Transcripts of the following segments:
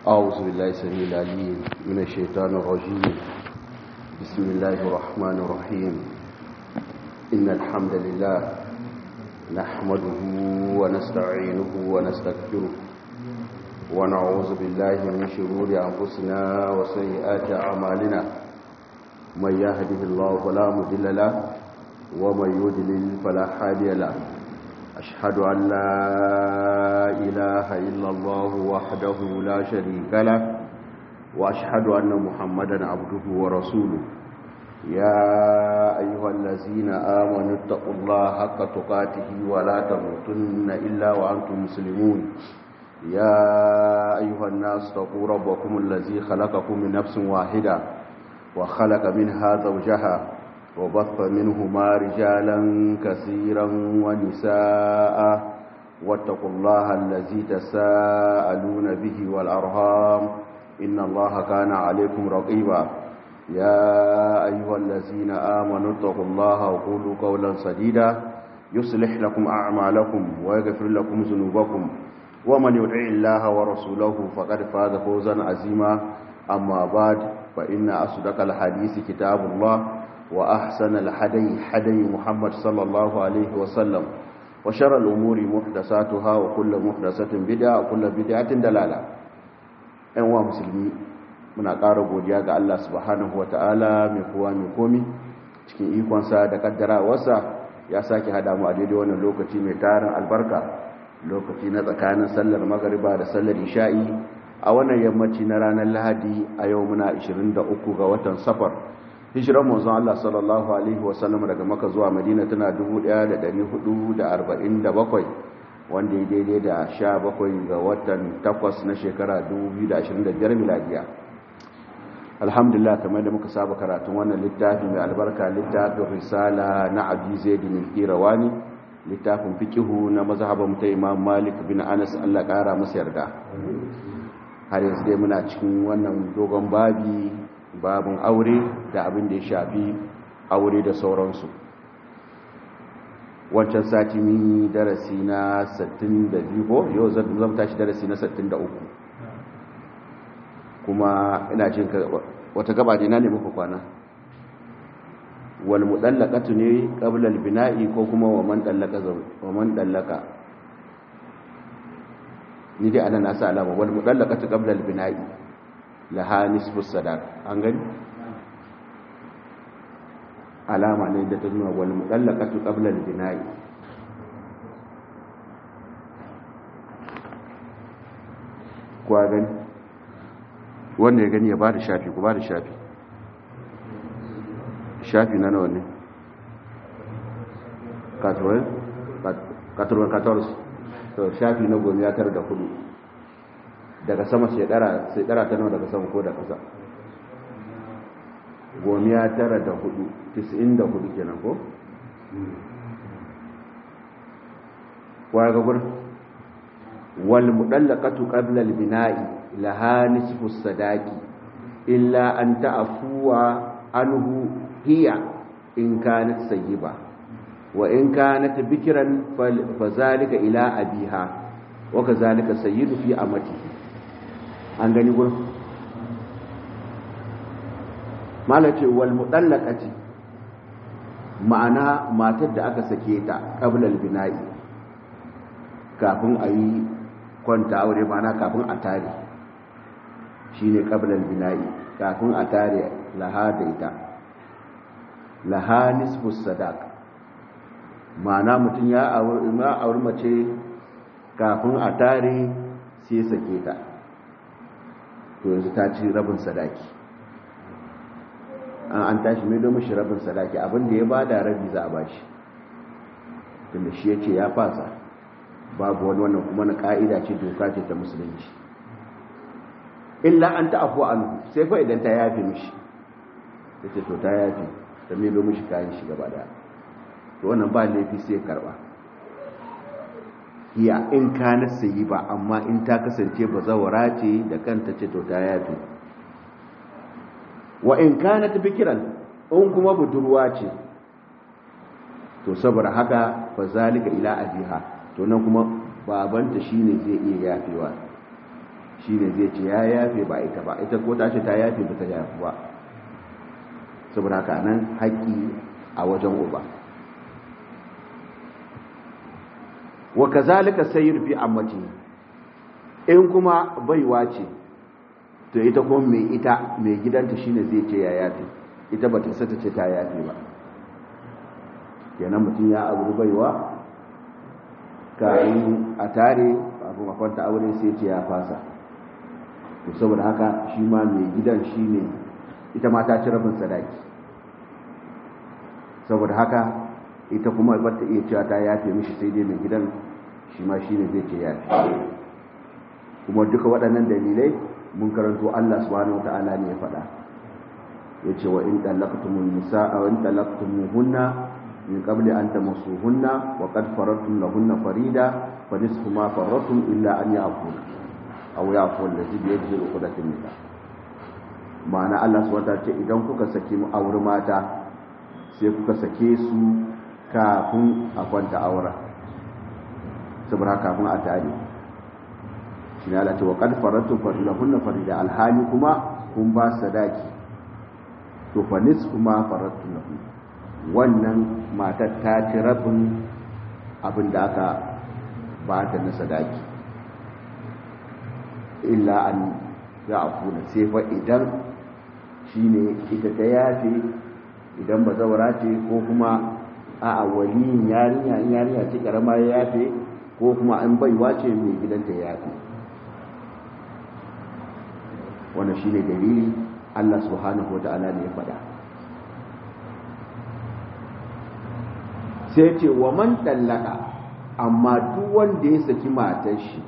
أعوذ بالله السميع العليم من الشيطان الرجيم بسم الله الرحمن الرحيم إن الحمد لله نحمده ونستعينه ونستغفره ونعوذ بالله من شرور أنفسنا وسيئات أعمالنا من يهده الله فلا مضل له ومن يضلل فلا هادي له أشهد أن لا إله إلا الله وحده لا شريك له وأشهد أن محمدا عبده ورسوله يا أيها الذين آمنوا اتقوا الله حق تقاته ولا تموتن إلا وأنتم مسلمون يا أيها الناس اتقوا ربكم الذي خلقكم من نفس واحدة وخلق منها زوجها وبث منهما رجالا كثيرا ونساء واتقوا الله الذي تساءلون به والأرهام إن الله كان عليكم رقيبا يا أيها الذين آمنوا اتقوا الله وقولوا قولا سديدا يصلح لكم أعمالكم ويغفر لكم ذنوبكم ومن يطع الله ورسوله فقد فاز فوزا عظيما أما بعد فإن أصدق الحديث كتاب الله وأحسن الحدي حدي محمد صلى الله عليه وسلم وشر الأمور محدثاتها وكل محدثة بدعة وكل بدعة دلالة أنواع مسلمين muna ƙara godiya ga Allah subhanahu wata'ala mai kowa mai komi cikin ikonsa da kaddarawarsa ya sake hada mu a daidai wannan lokaci mai tarin albarka lokaci na tsakanin sallar magariba da sallar isha'i a wannan yammaci na ranar lahadi a yau muna 23 ga watan safar hijiran manzon Allah sallallahu alaihi wasallam daga maka zuwa madina tana 1447 wanda ya daidai da 17 ga watan 8 na shekara 2025 miladiya alhamdulillah kamar da muka saba karatun wannan littafi mai albarka littafin risala na abi zaidin al-qirawani littafin fiqihu na mazhaban ta imam malik bin anas Allah kara masa yarda har yanzu dai muna cikin wannan dogon babi babin aure da abin da ya shafi aure da sauransu wancan sati mun darasi na 62 ko yau zan tashi darasi na 63 kuma ina jin wata gaba ne na ne muku kwana wal mudallaqatu ne qabla al bina'i ko kuma wa man dallaqa wa man dallaqa ni dai ana nasa alama wal mudallaqatu qabla al bina'i laha nisfu sadaq an gani alama ne da ta nuna wal mudallaqatu qabla al bina'i kwa gani wanda ya gani ya ba da shafi ku ba da shafi shafi na nawa ne 14 to shafi na gomi ya tara da hudu daga sama sai dara ta nawa daga sama ko da kasa gomi ya tara da hudu 94 kenan ko waya ga gurin wal mudallaqatu qabla al bina'i laha nisfu sadaqi illa an ta'fuwa anhu hiya in kanat sayyiba wa in kanat bikran fazalika ila abiha wa kazalika sayyidu fi amatihi an gani gurin malace wal mudallaqati ma'ana matar da aka sake ta qabla al bina'i kafin a yi kwanta aure ma'ana kafin a tare shine qablal bina'i kafin a tare laha da ita laha nisfu sadaq ma'ana mutum ya auri mace kafin a tare sai sake ta to yanzu ta ci rabin sadaki an an tashi mai domin shi rabin sadaki abinda ya bada rabi za a bashi tunda shi ya ce ya fasa babu wani wannan kuma na ka'ida ce doka ce ta musulunci illa an ta'afu an sai fa idan ta yafe mishi ta ce to ta yafe ta melo mishi kayan shi gaba da to wannan ba laifi sai karba iya in ka na sayi ba amma in ta kasance ba zawara ce da kanta ce to ta yafe wa in ka na tafi kiran in kuma budurwa ce to saboda haka fa zalika ila abiha to nan kuma babanta shine zai iya yafewa shi ne zai ce ya yafe ba ita ba ita ko ta ce ta yafe ba ta yafe ba saboda haka nan haƙƙi a wajen uba wa kazalika sayyid fi ammati in kuma baiwa ce to ita kuma mai ita mai gidanta shine zai ce ya yafe ita ba ta sata ce ta yafe ba kenan mutum ya abu baiwa kayan a tare kafin a kwanta aure sai ce ya fasa to saboda haka shi ma mai gidan shi ne ita ma ta ci rabin sadaki saboda haka ita kuma ba ta iya cewa ta yafe mishi sai dai mai gidan shi ma shi ne zai ce yafe kuma duka waɗannan dalilai mun karanto Allah subhanahu wata'ala ne ya faɗa ya ce wa in talaqtumul nisaa wa in talaqtumuhunna min qabli an tamassuhunna wa qad faradtum lahunna farida fa nisfu ma faradtum illa an ya'funa aw ya'fu allazi bi yadihi uqdatun nikah ma'ana Allah subhanahu wata'ala ce idan kuka saki mu aure mata sai kuka sake su kafin a kwanta aura saboda kafin a tare shi ne alace wa kad faratu lahunna farida alhali kuma kun ba sadaki to fa kuma faratu lahu wannan matar ta ci rabin abin da aka ba ta na sadaki illa an ya afuna sai fa idan shine ita ta yafe idan ba zaura ce ko kuma a waliyin yarinya yarinya ce karama ya yafe ko kuma an baiwa ce mai gidanta ya yafe wannan shine dalili Allah subhanahu wata'ala ne ya faɗa sai ce wa man tallaka amma duk wanda ya saki matar shi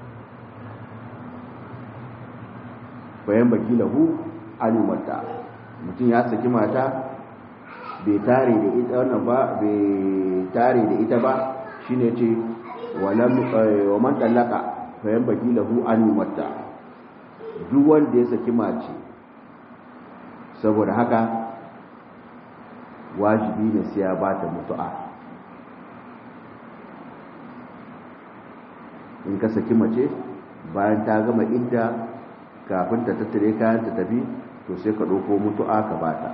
bayan baki lahu alimata mutum ya saki mata bai tare da ita wannan ba bai tare da ita ba shine ce wa man tallaka bayan baki lahu alimata duk wanda ya saki mace saboda haka wajibi ne sai ya ba ta mutu'a in ka saki mace bayan ta gama idda kafin ta tattare kayan ta tafi to sai ka ɗauko mutu'a ka ba ta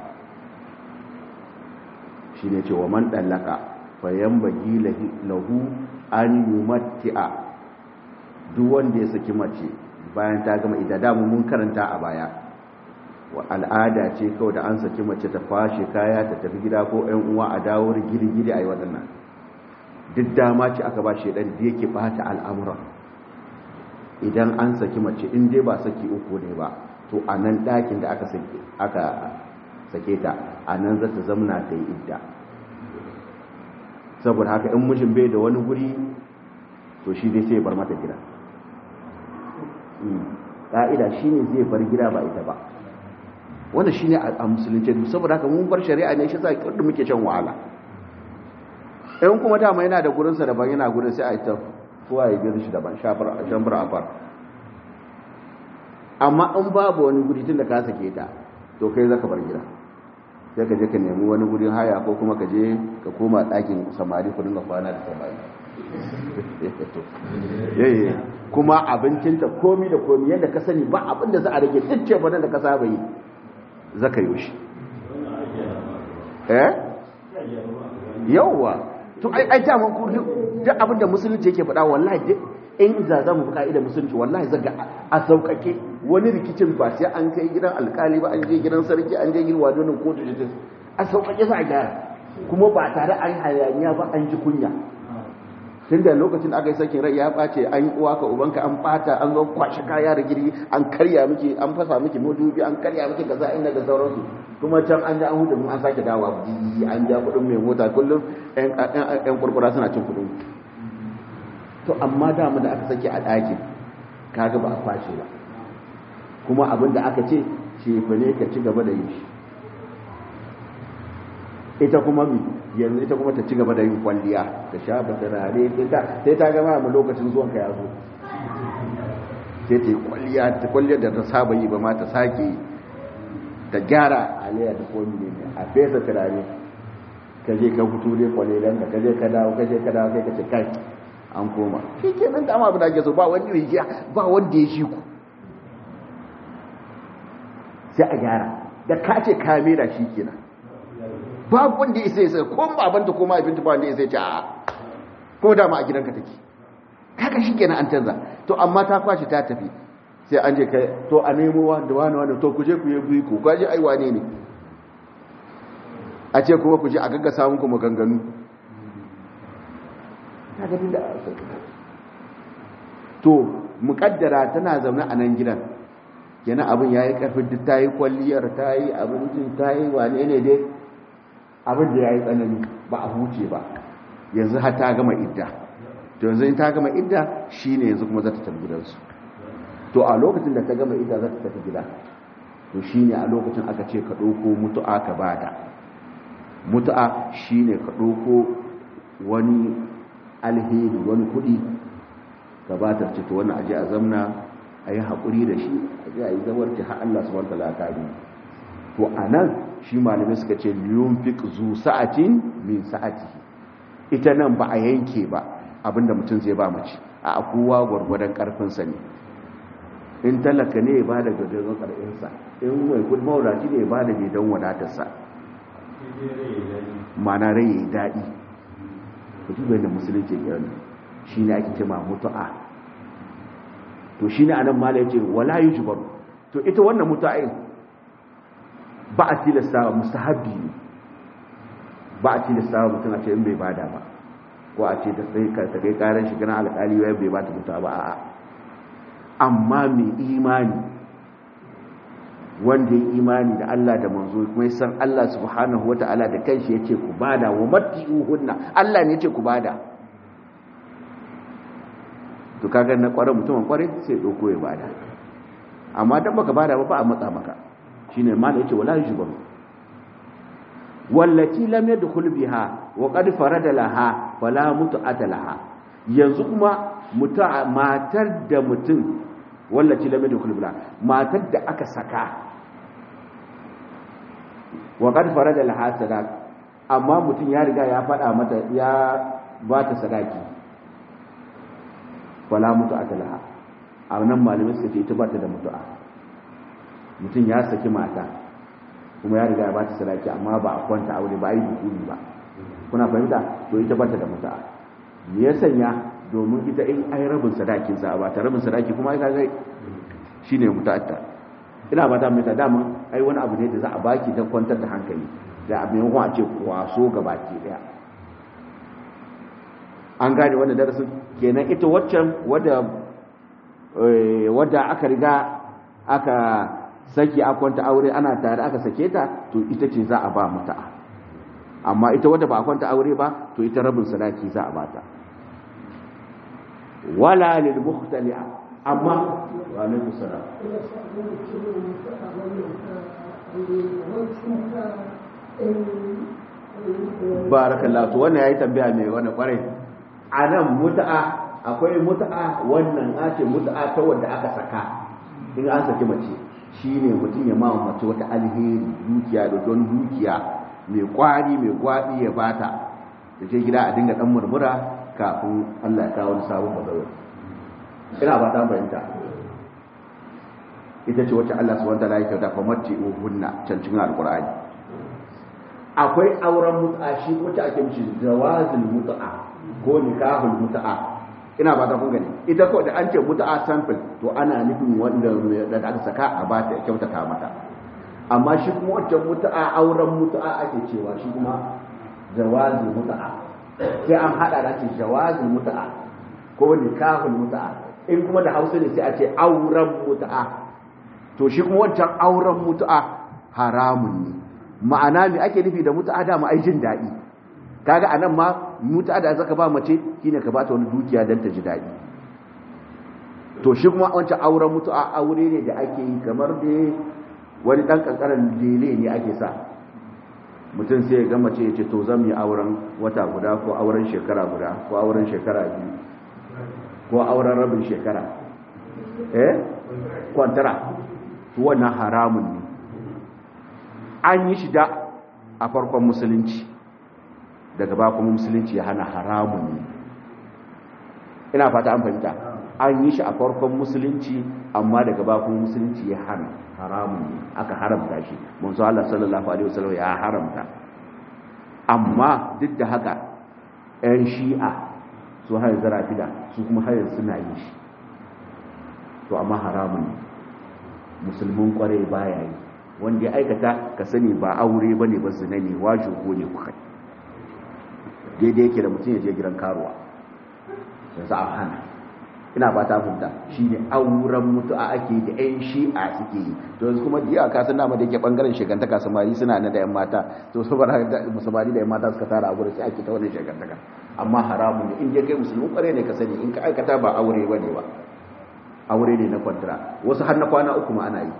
shi ne cewa man ɗallaka fayan bagi lahu an yi matti'a duk wanda ya saki mace bayan ta gama idda damu mun karanta a baya wa al'ada ce kawai da an saki mace ta fashe kaya ta tafi gida ko 'yan uwa a dawo gidi-gidi a yi waɗannan duk dama ce aka ba shaidan da yake bata al'amura idan an saki mace in dai ba saki uku ne ba to a nan ɗakin da aka sake ta a nan za ta zamna ta yi idda saboda haka in mijin bai da wani guri to shi dai sai bar mata gida ƙa'ida shi ne zai bar gida ba ita ba wanda shi ne a musulunci saboda haka mun bar shari'a ne shi sa kirɗin muke shan wahala in kuma dama yana da gurinsa daban yana gurin sai a ita kowa ya gina shi daban shambar afar amma in babu wani guri tun da ka sake ta to kai zaka bar gida sai ka je ka nemi wani gurin haya ko kuma ka je ka koma ɗakin samari ku dinga kwana da samari yayi kuma abincinta komi da komi yadda ka sani ba abin da za a rage duk ce da ka saba yi zaka yi shi eh yawwa to ai ai jaman ku duk abin da musulunci yake faɗa wallahi duk in za za mu buƙa idan musulunci wallahi zaga a sauƙaƙe wani rikicin ba sai an kai gidan alƙali ba an je gidan sarki an je gidan wadonin kotu da a sauƙaƙe za a gyara kuma ba tare an hayaniya ba an ji kunya tun da lokacin aka yi sakin rai ya ɓace an yi uwa ka ubanka an ɓata an zo kwashe kaya da girgi an karya miki an fasa miki madubi an karya miki kaza inda da sauransu kuma can an ji an hudu an sake dawa an ja kuɗin mai mota kullum yan kurkura suna cin kuɗin to amma dama da aka sake a ɗakin kaga ba a kwashe ba kuma abin da aka ce ce ne ka ci gaba da yin shi ita kuma mi yanzu ita kuma ta ci gaba da yin kwalliya ta sha ba turare sai ta gama mu lokacin zuwan ka ya zo sai ta yi kwalliya ta kwalliya da ta saba yi ba ma ta sake ta gyara aliyar da komi ne a fesa turare ka je ka fito ne kwalilan ka je ka dawo ka je ka dawo kai ka ce kai an koma shi ke nan dama abin da ake so ba wanda ya ba wanda ya shi ku sai a gyara da ka ce ka mera shi kenan babu wanda isa isa ko babanta ko mahaifinta ba wanda isa ce a ko dama a gidanka take haka shi kenan an canza to amma ta kwashi ta tafi sai an je kai to a nemo wanda wani wani to ku je ku yi biyu ku kwaje ai wane ne a ce kuma ku je a gaggasa muku maganganu to mukaddara tana zaune a nan gidan kenan abin ya yi ƙarfin duk ta yi kwalliyar ta yi abincin ta yi wane ne dai abin da ya yi tsanani ba a huce ba yanzu har ta gama idda to yanzu in ta gama idda shi ne yanzu kuma za ta tafi gidansu to a lokacin da ta gama idda za ta tafi gida to shi ne a lokacin aka ce ka ɗauko mutu'a ka bada mutu'a shi ne ka ɗauko wani alheri wani kuɗi ka ba ta ce to wannan aje a zamna a yi haƙuri da shi a ji a yi zawarci har Allah su wanta lakari to a nan shi malamai suka ce liyun fi zu sa'atin min sa'ati ita nan ba a yanke ba abinda mutum zai ba mace a kowa gwargwadon ƙarfinsa ne in talaka ne ya ba da gajeren ƙarfinsa in mai kudi mawadaci ne ya ba da don wadatarsa mana rai ya yi daɗi ku duba yadda musulunci ya shi ne ake cema mutu'a to shi ne anan mala yace wala yujbaru to ita wannan mutu'in ba a tilasta wa mustahabbi ne ba a tilasta wa mutum a ce in bai bada ba ko a ce ta sai ka ta kai karan shi gana alƙali wai bai bata mutu'a ba a'a amma mai imani wanda ya imani da Allah da manzo kuma ya san Allah subhanahu wata'ala da kanshi yace ku bada wa matti'uhunna Allah ne yace ku bada to kaga na kwarar mutumin kwarai sai doko ya bada amma dan baka bada ba ba a matsa maka shine ma da yace wala yujbaru wallati lam yadkhul biha wa qad farada laha fala mutu'ata laha yanzu kuma muta matar da mutum wallati lam yadkhul biha matar da aka saka wa qad farada laha sadaq amma mutum ya riga ya fada mata ya ba ta sadaki wala mutu'ata laha a nan malamai suka ce ita ba ta da mutu'a mutum ya saki mata kuma ya riga ya ba ta sadaki amma ba a kwanta aure ba a yi dukuni ba kuna fahimta to ita ba ta da mutu'a me ya sanya domin ita in ai rabin sadakin sa ba ta rabin sadaki kuma ai kaga shine mutu'atta ina ba ta mai ta dama ai wani abu ne da za a baki don kwantar da hankali da abin kuma a ce kwaso gabaki daya an gane wannan darasin kenan ita waccan wadda wadda aka riga aka saki a kwanta aure ana tare aka sake ta to ita ce za a ba mutu'a amma ita wadda ba a kwanta aure ba to ita rabin sadaki za a bata wala lil mukhtali'a amma wa alaikum salam barakallahu to wannan yayi tambaya mai wannan kwarai a nan mutu'a akwai mutu'a wannan ake mutu'a ta wanda aka saka in an saki mace shine mutum ya mawa mace wata alheri dukiya da don dukiya mai kwari mai gwaɗi ya bata da ce gida a dinga dan murmura kafin Allah ya kawo sabon bazawar ina ba ta fahimta ita ce wacce Allah subhanahu wa ta'ala ya kyauta fa matti uhunna can cikin alqur'ani akwai auren mut'a shi wacce ake mishi zawazul mut'a ko nikahul mut'a ina ba ta kun gani ita ko da an ce mut'a sample to ana nufin wanda da aka saka a ba ta kyautata mata amma shi kuma wacce mut'a auren mut'a ake cewa shi kuma zawazul mut'a sai an hada da ce zawazul mut'a ko nikahul mut'a in kuma da Hausa ne sai a ce auren mut'a to shi kuma wancan auren mut'a haramun ne ma'ana me ake nufi da mut'a da mu ai jin daɗi kaga anan ma muta da zaka ba mace shine ka bata wani dukiya dan ta ji dadi to shi kuma wancan auren mutu'a aure ne da ake yi kamar da wani dan kankaran lele ne ake sa mutum sai ya ga mace ya ce to zan yi auren wata guda ko auren shekara guda ko auren shekara biyu ko auren rabin shekara eh kwantara to wannan haramun ne an yi shi da a farkon musulunci daga ba kuma musulunci ya hana haramun ne ina fata an fahimta an yi shi a farkon musulunci amma daga bakon musulunci ya hana haramun ne aka haramta shi manzo Allah sallallahu alaihi wasallam ya haramta amma duk da haka ƴan shi'a su har zarafida su kuma har suna yi shi to amma haramun ne musulmin kwarai baya yi wanda ya aikata ka sani ba aure bane ba zina ne wajo ko ne kuka daidai yake da mutum ya je gidan karuwa yanzu a hana ina ba ta funta shi ne auren mutu'a ake da 'yan shi'a suke yi to yanzu kuma diya ka san dama da yake bangaren shigantaka samari suna na da 'yan mata to saboda samari da 'yan mata suka tara a gurin sai ake ta wannan shigantaka amma haramun ne in je kai musulmi kware ne ka sani in ka aikata ba aure ba ne ba aure ne na kwantara wasu har na kwana uku ma ana yi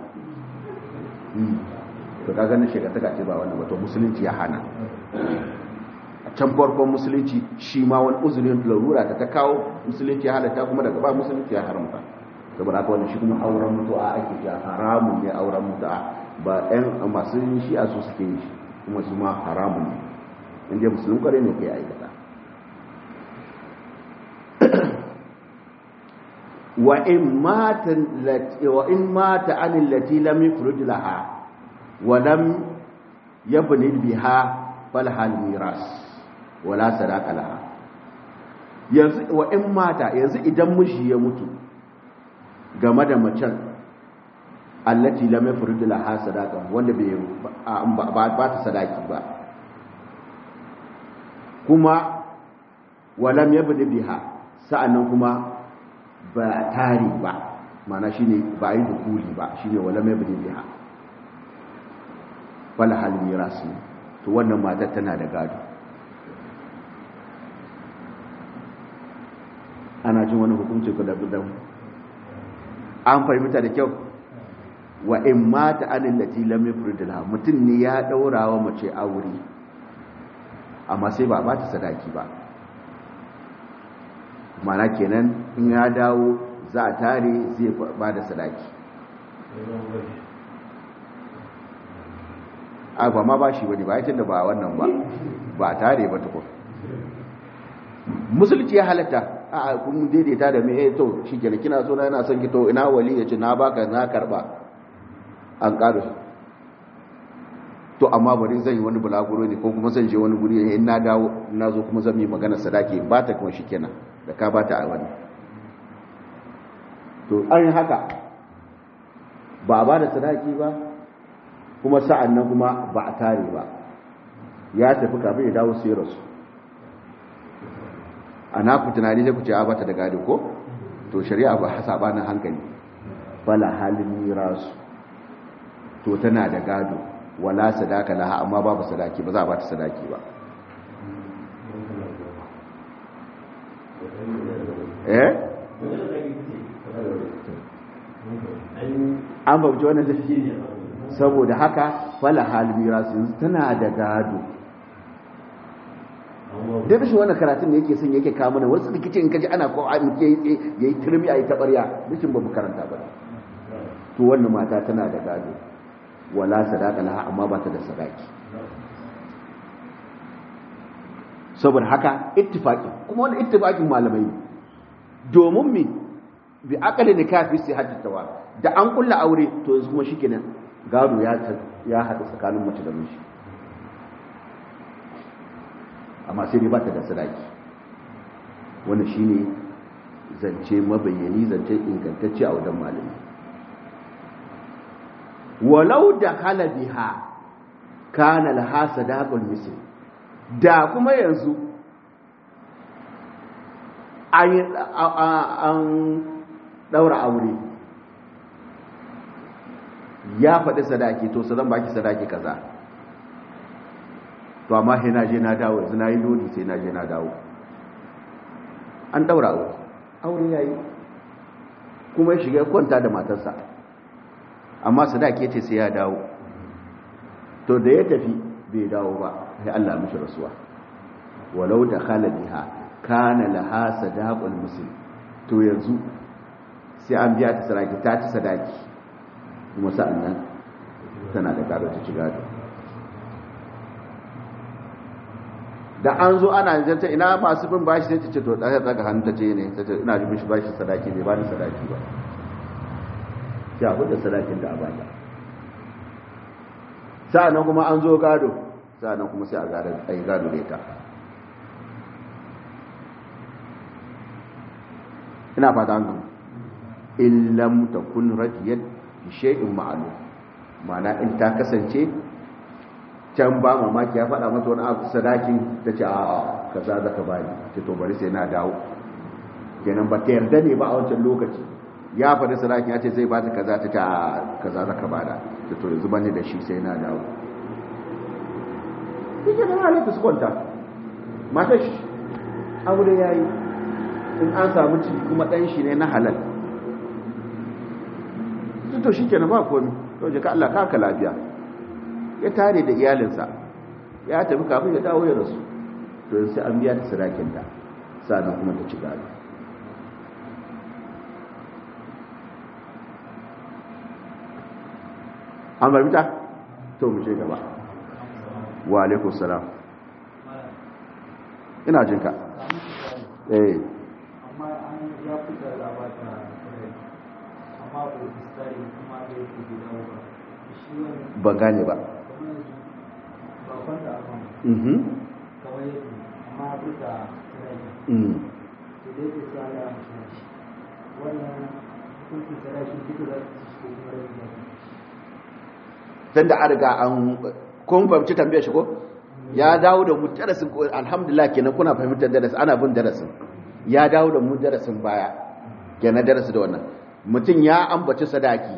to ka ganin shigantaka ce ba wannan ba to musulunci ya hana can farkon musulunci shi ma wani uzurin larura ta ta kawo musulunci ya halatta kuma daga ba musulunci ya haramta saboda haka wani shi kuma auren mutu'a ake ya haramun ne auren mutu'a ba ɗan masu yin shi a su suke yi shi kuma su ma haramun ne inda musulun kware ne kai aikata wa in mata wa in mata anil lati lam yufrid laha wa lam yabni biha fal hal miras wala sadaka laha yanzu wa in mata yanzu idan miji ya mutu game da macen allati lam yafrid laha sadaka wanda bai ba ta sadaki ba kuma walam yabdi biha sa'annan kuma ba tari ba mana shine ba yi dukuli ba shine walam yabdi biha fala hal miras to wannan matar tana da gado ana jin wani hukunci ku da gudan an fahimta da kyau wa in mata anin lati lam yufridha mutum ne ya daura wa mace aure amma sai ba ba ta sadaki ba mana kenan in ya dawo za a tare zai ba da sadaki a ba ma ba shi wani ba ya da ba wannan ba ba a tare ba tukun musulci ya halatta a kun daidaita da me to shi kenan kina so na yana son ki to ina wali ya ce na baka na karba an ƙaru to amma bari zan yi wani bulaguro ne ko kuma zan je wani guri in na dawo na zo kuma zan yi magana sadaki ba ta kuma shi kenan da ka ba ta a wani to an yi haka ba a ba da sadaki ba kuma sa'an nan kuma ba a tare ba ya tafi kafin ya dawo sai rasu ana ku tunani sai ku ce a bata da gado ko to shari'a ba sabanin hankali bala halin mirasu to tana da gado wala sadaka laha amma babu sadaki ba za a bata sadaki ba eh an babuci wannan tafi saboda haka fala halin mirasu tana da gado da rashin wannan karatun ne yake son yake kawo mana wasu rikici in kaji ana ko an ke yayi turmi ayi tabarya rashin babu karanta ba to wannan mata tana da gado wala sadaka laha amma ba ta da sadaki saboda haka ittifaqi kuma wannan ittifaqin malamai ne domin mi bi aqali nikafi sai hadda tawa da an kulla aure to yanzu kuma shikenan gado ya ya hada tsakanin mace da miji amma sai dai ba ta da sadaki wannan shine zance mabayyani zance ingantacce a wajen malami walau da hala biha kana laha sadaqul misl da kuma yanzu an daura aure ya faɗi sadaki to zan baki sadaki kaza to amma sai na je na dawo yanzu na yi lodi sai na je na dawo an daura aure aure ya yi kuma ya shiga kwanta da matarsa amma sadaki ce sai ya dawo to da ya tafi bai dawo ba sai Allah mishi rasuwa walau da biha kana laha sadaqul muslim to yanzu sai an biya ta sadaki ta ci sadaki kuma sa'annan tana da gado ta ci gado da an zo ana zanta ina masu bin bashi sai ta ce to ɗaya daga hannu ta ce ne ta ce ina jibin shi bashi sadaki bai ba ni sadaki ba sai a da sadakin da a bata sa'annan kuma an zo gado sa'annan kuma sai a yi gado da ita ina fata an gama illam takun radiyat bi shay'in ma'lum ma'ana in ta kasance can ba mamaki ya faɗa mata wani abu sadakin ta ce a kaza za ka bani ce to bari sai na dawo kenan ba ta yarda ne ba a wancan lokaci ya faɗi sadakin ya ce zai ba ta kaza ta ce a kaza za ka bada ta to yanzu bani da shi sai na dawo shi ke nan halatta su kwanta mata shi aure ya yi in an samu ciki kuma ɗan shi ne na halal to shi kenan ba komi to jika Allah kaka lafiya ya tare da iyalinsa ya tafi kafin ya dawo ya rasu to sai an biya ta sadakin ta sannan kuma ta ci gado an barbita to mu ce gaba wa alaikun salam ina jinka eh amma an ya fita labata amma ko istari kuma da yake gida ba shi wani ban gane ba kamar yanzu ba kwanta a kan mhm kamar yadda amma ya fita sarari mm to da yake sa ya mutu shi wannan hukuncin sarari duka za su ci ko kuma rabi za su ci dan da an riga an kun fahimci tambayar shi ko ya dawo da mu darasin ko alhamdulillah kenan kuna fahimtar darasin ana bin darasin ya dawo da mu darasin baya kenan darasi da wannan mutum ya ambaci sadaki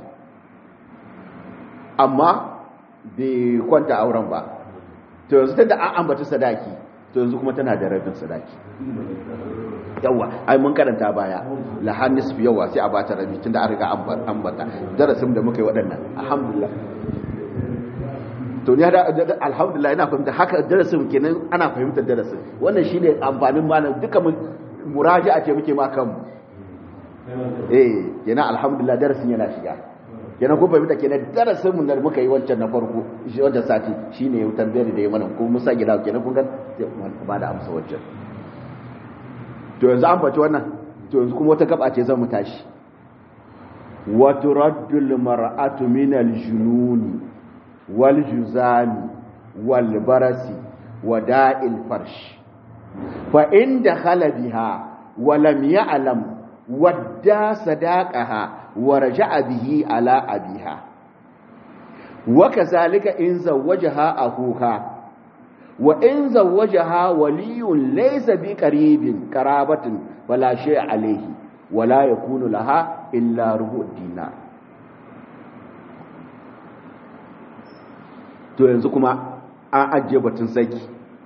amma bai kwanta auren ba to yanzu tunda an ambaci sadaki to yanzu kuma tana da rabin sadaki yawa ai mun karanta baya lahan nisfi yawa sai a bata rabi tunda an riga an ambata darasin da muka yi waɗannan alhamdulillah to ni hada alhamdulillah ina fahimta haka darasin kenan ana fahimtar darasin wannan shine amfanin malam duka mu muraja'a ce muke ma kanmu eh kenan alhamdulillah darasin yana shiga kenan ko fahimta kenan darasin mun da muka yi wancan na farko shi wancan sati shine ya tambayar da ya mana ko musa gida kenan kun ga ba da amsa wancan to yanzu an faci wannan to yanzu kuma wata gaba ce zan mu tashi wa turaddul mar'atu min al-jununi والجزام والبرس وداء الفرش فإن دخل بها ولم يعلم ودى صداقها ورجع به على أبيها وكذلك إن زوجها أخوها وإن زوجها ولي ليس بقريب قرابة فلا شيء عليه ولا يكون لها إلا ربع الدينار to yanzu kuma an ajiye batun saki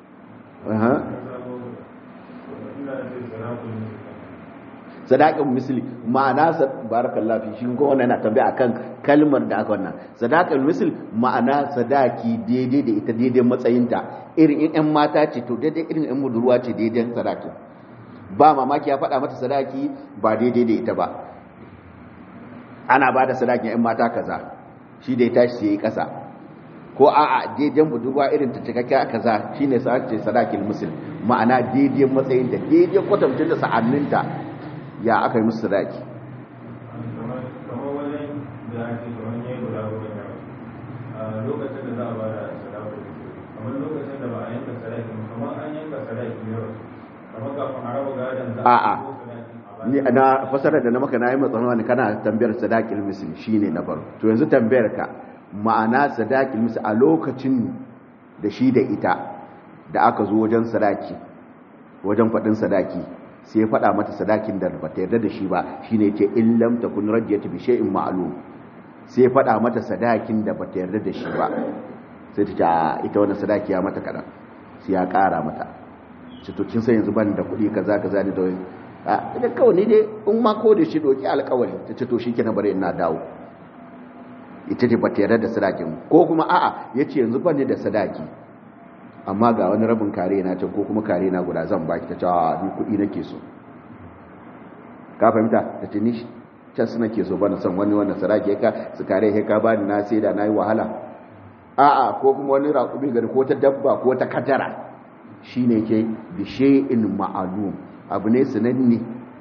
sadaƙin misli ma'ana barakallah fi shi ko wannan yana tambaya akan kalmar da aka wannan sadaƙin misli ma'ana sadaki daidai da ita daidai matsayinta irin in ƴan mata ce to daidai irin ƴan budurwa ce daidai sadakin ba mamaki ya faɗa mata sadaki ba daidai da ita ba ana ba da sadakin ƴan mata kaza shi da ya tashi sai ya kasa ko a'a daidan budurwa irin ta cikakken kaza shine sa ce sadakin musul ma'ana daidai matsayin da daidai kwatamcin da sa'anninta ya aka yi musu sadaki kamar wajen da ake kamar yayi guda goma ne a lokacin da za a bada sadaki kamar lokacin da ba a yanka sadaki kamar an yanka sadaki ne kamar kafin a raba gadon za A'a. ko sadaki a ni na fasarar da na maka na yi matsayin kana tambayar sadakin musul shine na farko to yanzu tambayar ka ma'ana sadakin musul a lokacin da shi da ita da aka zo wajen sadaki wajen faɗin sadaki sai ya faɗa mata sadakin da ba ta yarda da shi ba shine ce in lam takun radiyatu bi shay'in ma'lum sai ya faɗa mata sadakin da ba ta yarda da shi ba sai ta ce a ita wannan sadaki ya mata kaɗan sai ya ƙara mata ce to kin san yanzu ban da kuɗi kaza kaza ne da wani a ita kawai ne dai in ma ko da shi doki alƙawari ta ce to shikenan bari ina dawo ita ce ba ta yarda da sadakin ko kuma a'a yace yanzu ban ne da sadaki amma ga wani rabin kare na can ko kuma kare na guda zan baki ta ce a ni kuɗi nake so ka fahimta ta ce ni can su nake so bana son wani wannan sarki ka su kare ka bani na sai da nayi wahala a'a ko kuma wani raƙumi gari ko ta dabba ko ta kadara shine ke bi shay'in ma'lum abu ne sananne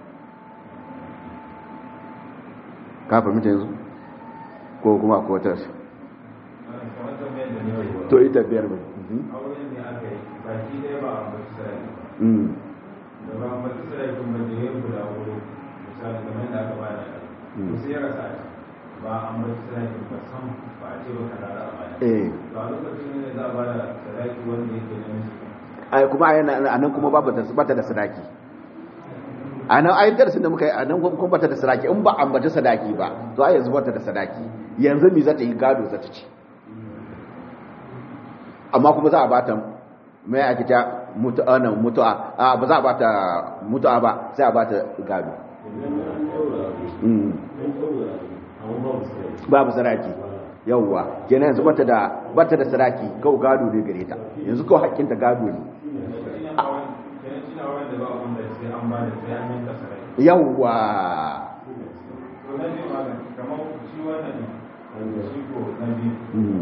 ka fahimta yanzu ko kuma ko wata kamar tambayar da ne wai to ita biyar ba auren ne aka yi baki ɗaya ba a mace sarari mm da ba a mace sarari kuma da ya guda wuri misali kamar da aka ba da Mm. sai ya rasa shi ba a mace sarari ba sam ba a ce ba ka rara a baya eh to a lokacin ne za a ba da sarari wanda yake na miji ai kuma a nan kuma babu ta bata da sadaki a nan ayin darasin da muka yi a nan kuma bata da sadaki in ba ambaci sadaki ba to a yanzu bata da sadaki yanzu mi za ta yi gado za ta ci amma kuma za a bata mai ake ta mutu'a nan mutu'a a ba za a bata mutu'a ba sai a bata gado Mm. babu sadaki yawwa kenan yanzu bata da bata da sadaki kawai gado ne gare ta yanzu kawai hakkinta gado ne kenan auren kenan shi na auren da ba a wanda sai an ba da sai an yanka sarari yawwa to na biyu ma kamar shi wannan ne shi ko na biyu Mm.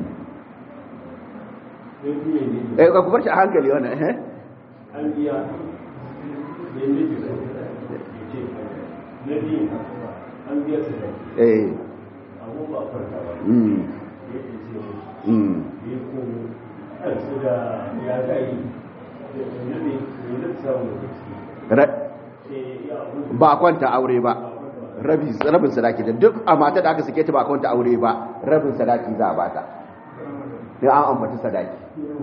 eh ka kubar shi a hankali wannan eh an biya da yake so ya ce na biyu an biya su da eh abu ba farka ba mm ya ce ce mm ya komo a su da ya ga yi da ne ne da samu lokaci Ra- sai ya abu ba a kwanta aure ba rabi rabin sadaki da duk a mata da aka sake ta ba a kwanta aure ba rabin sadaki za a bata sai an ambaci sadaki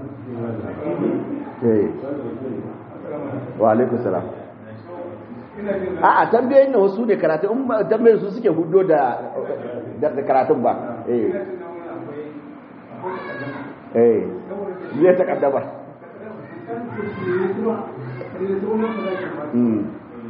eh wa alaikum salam a a tambayoyin na wasu ne karatu in ba tambayoyin su suke hudo da da da karatun ba eh eh zai ta kaddaba mm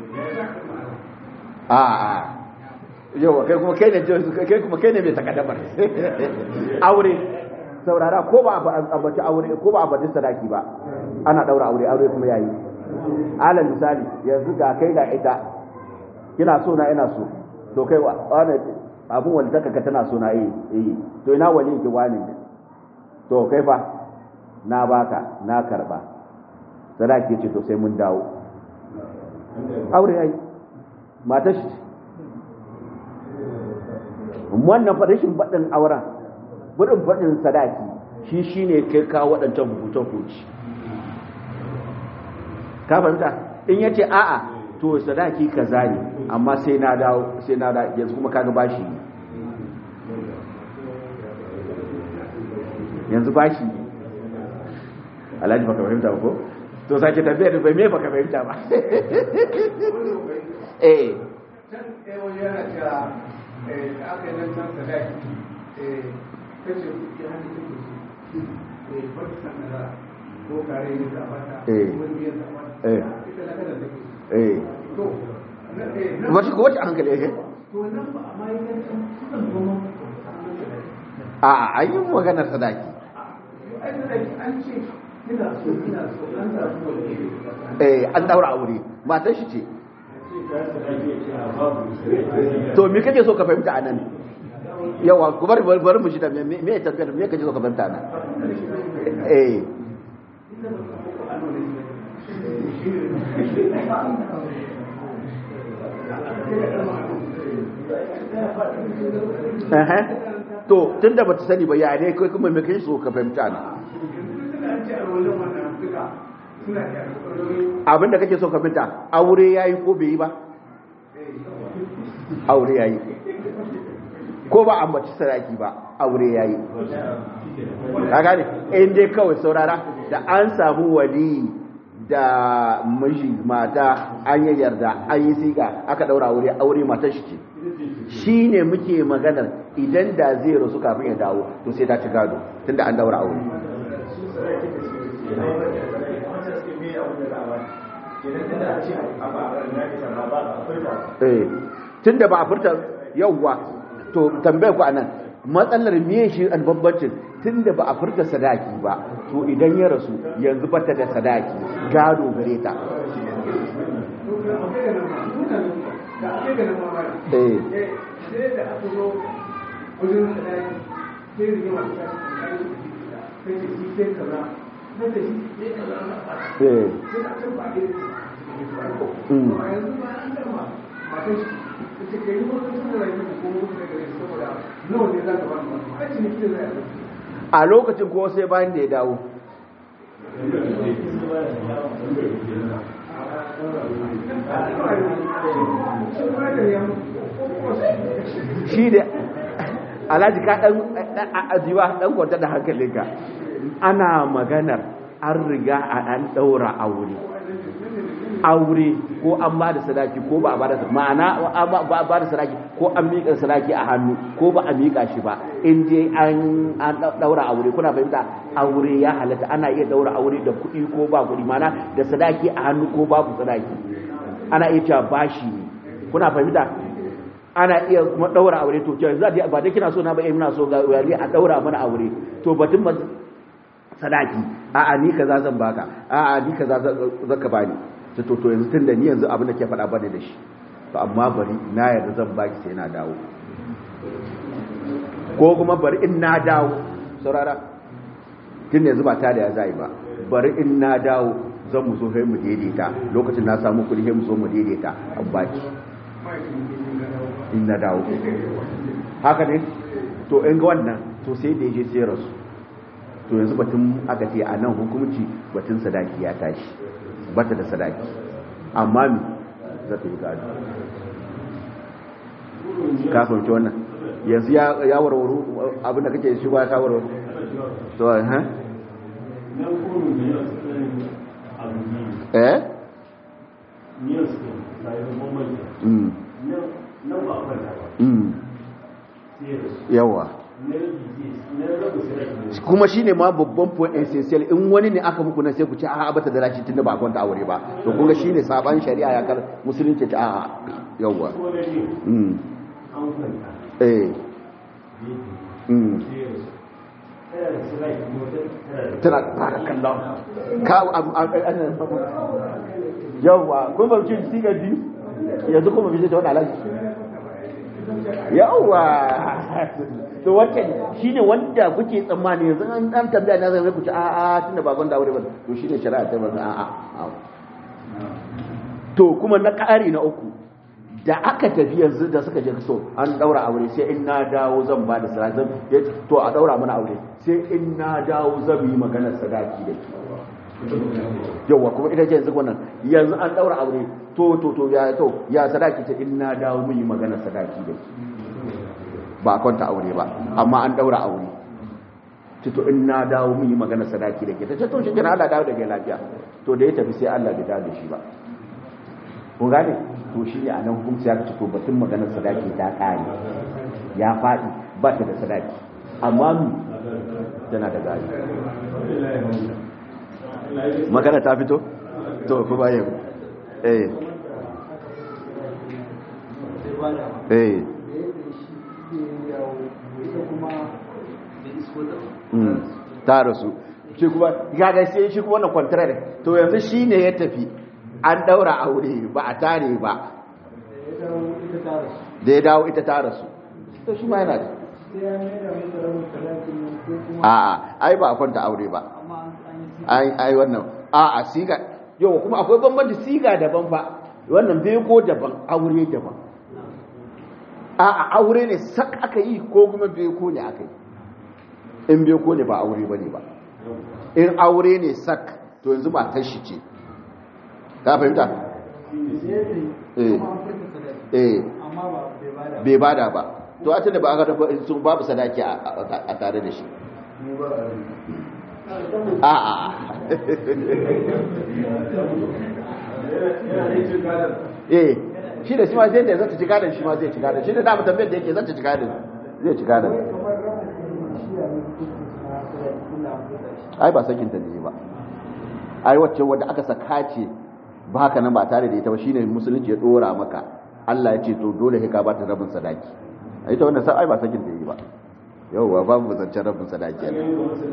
a a yau kai kuma kai ne kai kuma kai ne mai takaddamar aure saurara ko ba a ambaci aure ko ba a ambaci sadaki ba ana daura aure aure kuma yayi alal misali yanzu ga kai ga ita kina so na ina so to kai wa wani abun wani taka tana so na eh eh to ina wani ki wani to kai fa na baka na karba sadaki ce to sai mun dawo aure yayi matar shi wannan fadashin baɗin auren buɗin faɗin sadaki shi shine kai kawo waɗancan rubutun hukunci ka fahimta in ya ce a'a to sadaki kaza ne amma sai na dawo sai na da yanzu kuma kaga bashi ne yanzu bashi ne alhaji baka fahimta ba ko to sake tambayar bai me baka fahimta ba eh can ɗaya wani yana cewa da aka yi nan can sadaki kace kuɗi hannu take su wata sandara ko kare ne da bata Eh. ko biyar da bata Eh. ita na kada take eh to na eh nan wace ko wace hankali yake to nan ba a mai kan can kusan goma a an yi maganar sadaki ai sadaki an ce ina so ina so an samu wani eh an daura aure matar shi ce sai ka sa ake ce a babu sai to me kake so ka fahimta anan yawa ku bari bari mu shi da me me tafiyar me kake so ka fahimta anan eh eh to tunda bata sani ba ya ne kai kuma me kake so ka fahimta anan an ce a rolin wannan duka suna da alƙawarori abinda kake so ka fahimta aure yayi ko bai yi ba aure yayi ko ba ambaci saraki ba aure yayi ka gane in dai kawai saurara da an samu wali da miji mata an yi yarda an yi siga aka daura aure aure matar shi ce shi ne muke maganar idan da zai rasu kafin ya dawo to sai ta ci gado tunda an daura aure eh tunda ba a furta yawwa to tambayar ku anan matsalar miye shi an bambancin tunda ba a furta sadaki ba to idan ya rasu yanzu bata da sadaki gado gare ta eh sai da aka zo wajen sadaki sai rigima ta kai sai ce shi sai kaza na da shi ya yi kaza na ba eh sai a can ba a yi Mm. a yanzu ba an gama matan shi ta ce kai wani sun da rayuwa ko wani da gare saboda nawa ne za ka ba mu a ciniki da zai yi a lokacin ko sai bayan da ya dawo shi da alhaji ka dan ajiwa dan kwanta da hankalinka ana maganar an riga a an daura aure aure ko an ba da sadaki ko ba a ba da ma'ana an ba ba a ba da sadaki ko an miƙa sadaki a hannu ko ba a miƙa shi ba in je an an daura aure kuna fahimta aure ya halatta ana iya daura aure da kuɗi ko ba kuɗi ma'ana da sadaki a hannu ko babu sadaki ana iya cewa bashi ne kuna fahimta ana iya kuma daura aure to cewa za ba dai kina so na ba eh muna so ga wali a daura mana aure to batun ba sadaki a'a ni kaza zan baka a'a ni kaza zaka bani to to yanzu tunda ni yanzu abin da ke faɗa bane da shi to amma bari na yarda zan baki sai na dawo ko kuma bari in na dawo saurara tun yanzu ba ta da ya zai ba bari in na dawo zan mu zo sai mu daidaita lokacin na samu kuɗi sai mu zo mu daidaita an baki in na dawo haka ne to in ga wannan to sai da je sai rasu to yanzu batun aka ce a nan hukumci batun sadaki ya tashi bata da sadaki amma mi za ta yi gado ka fahimci wannan yanzu ya warwaru abinda kake shi ba ka warwaru to ha eh mm mm yawa kuma shi ne ma babban point essential in wani ne aka muku na sai ku ce a bata da rashi tunda ba kwanta aure ba to kun ga shi ne saban shari'a ya kar musulunci ta a yawa mm eh mm tana fara kallon ka yawa kun ba ki siga di yanzu kuma bi ta wani alaji yawa to wancan shine wanda kuke tsammani yanzu an dan tambaya na zai ku ci a a tunda ba gwanda aure ba to shine shari'a ta ba a a to kuma na ƙari na uku da aka tafi yanzu da suka je so an daura aure sai in na dawo zan ba da sadaki to a daura mana aure sai in na dawo zan yi maganar sadaki da ke yawa kuma ita ce yanzu wannan yanzu an daura aure to to to ya to ya sadaki ta in na dawo mun yi maganar sadaki da ke ba kwanta aure ba amma an daura aure to in na dawo mun yi magana sadaki da ke ta ce to shi kina Allah dawo da ke lafiya to da ya tafi sai Allah bai dawo da shi ba kun gane to shi ne a nan hukunci ya ce to batun maganar sadaki ta kare ya faɗi ba ta da sadaki amma mu tana da gari magana ta fito to ku bayan eh eh ta rasu shi kuma gaga sai shi kuma wannan contrary to yanzu shi ne ya tafi an daura aure ba a tare ba da ya dawo ita ta rasu to shi ma yana da a'a ai ba a kwanta aure ba ai ai wannan a'a siga yau kuma akwai bambanci siga daban ba wannan bai ko daban aure daban a'a aure ne sak aka yi ko kuma bai ko ne aka yi in bai ko ne ba aure bane ba in aure ne sak to yanzu ba tashi ce ka fahimta eh eh bai bada ba to a tunda ba aka dafa sun babu sadaki a tare da shi a a eh shi da shi ma zai da zata ci gadon shi ma zai ci gadon shi da dama tambayar da yake zata ci gadon zai ci gadon ai ba sakinta ne ba ai wacce wadda aka saka ce ba haka nan ba tare da ita ba shine musulunci ya dora maka Allah ya ce to dole sai ka ba ta rabin sadaki ai ta wannan sai ai ba sakin da yi ba yauwa babu zancen rabin sadaki ne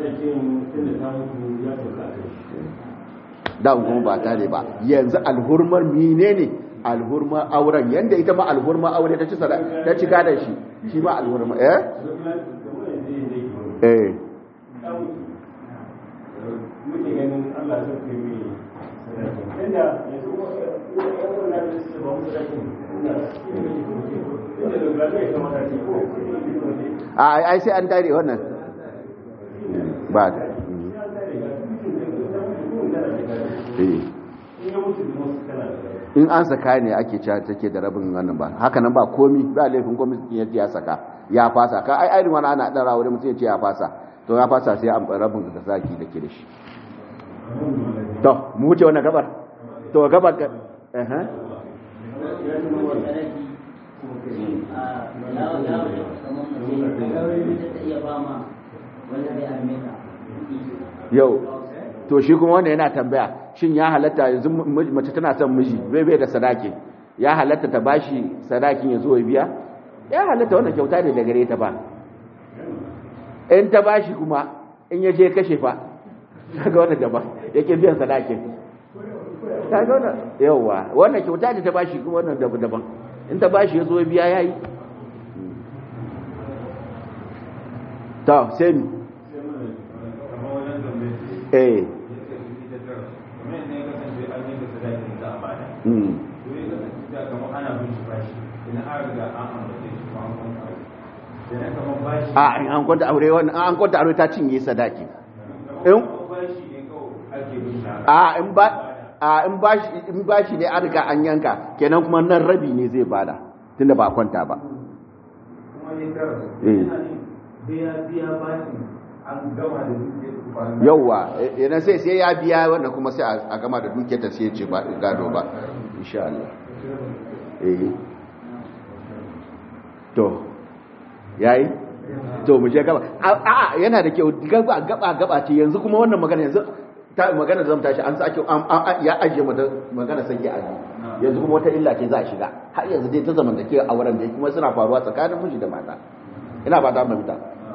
da kuma ba tare ba yanzu alhurmar menene alhurmar auren yanda ita ma alhurmar aure ta ci sadaki ta ci gadan shi shi ma alhurmar eh eh muke ganin Allah zai kai mai sadaki inda yanzu yan wannan da su ba mu sadaki inda inda da gado ya kamata ce ko a ai sai an tare wannan ba da eh in ya mutu da wasu kana da in an saka ne ake cewa take da rabin wannan ba haka nan ba komi ba laifin komi ya ya saka ya fasa ka ai irin wani ana dara wurin mutum ya ce ya fasa to ya fasa sai an rabin da zaki da ke da shi to mu wuce wannan gabar to gabar ka eh eh yau to shi kuma wanda yana tambaya shin ya halatta yanzu mace tana son miji bai bai da sadaki ya halatta ta bashi sadakin ya zo ya biya ya halatta wannan kyauta ne da gare ta ba in ta bashi kuma in ya je kashe fa kaga wannan daban yake biyan sadakin kaga wannan yawa wannan kyauta ne ta bashi kuma wannan daban in ta bashi ya zo ya biya yayi to sai mi kamar wajen zambe eh kamar ne ya kasance an yi da sadakin za a bada mm to ya kasance da kamar ana bin shi bashi idan an riga an ambace shi kuma an kwanta aure idan kamar bashi a in an kwanta aure wannan an kwanta aure ta cinye sadaki in kamar bashi ne kawai ake bin shi haka. a in ba a in bashi in bashi ne an riga an yanka kenan kuma nan rabi ne zai bada tunda ba a kwanta ba kuma ne tara Eh. yana ne biya biya bashi an gama da duk kwana yauwa yana sai sai ya biya wannan kuma sai a- a gama da dukiyar ta sai ya ce ba gado ba insha Allah eh to yayi to mu je gaba a a yana da kyau gaba gaba gaba ce yanzu kuma wannan magana yanzu ta magana da zamu tashi an sake an- an- ya ajiye mu da magana sai ya ajiye yanzu kuma wata illa ce za a shiga har yanzu dai ta zaman da ke a wurin da kuma suna faruwa tsakanin miji da mata ina ba ta mafita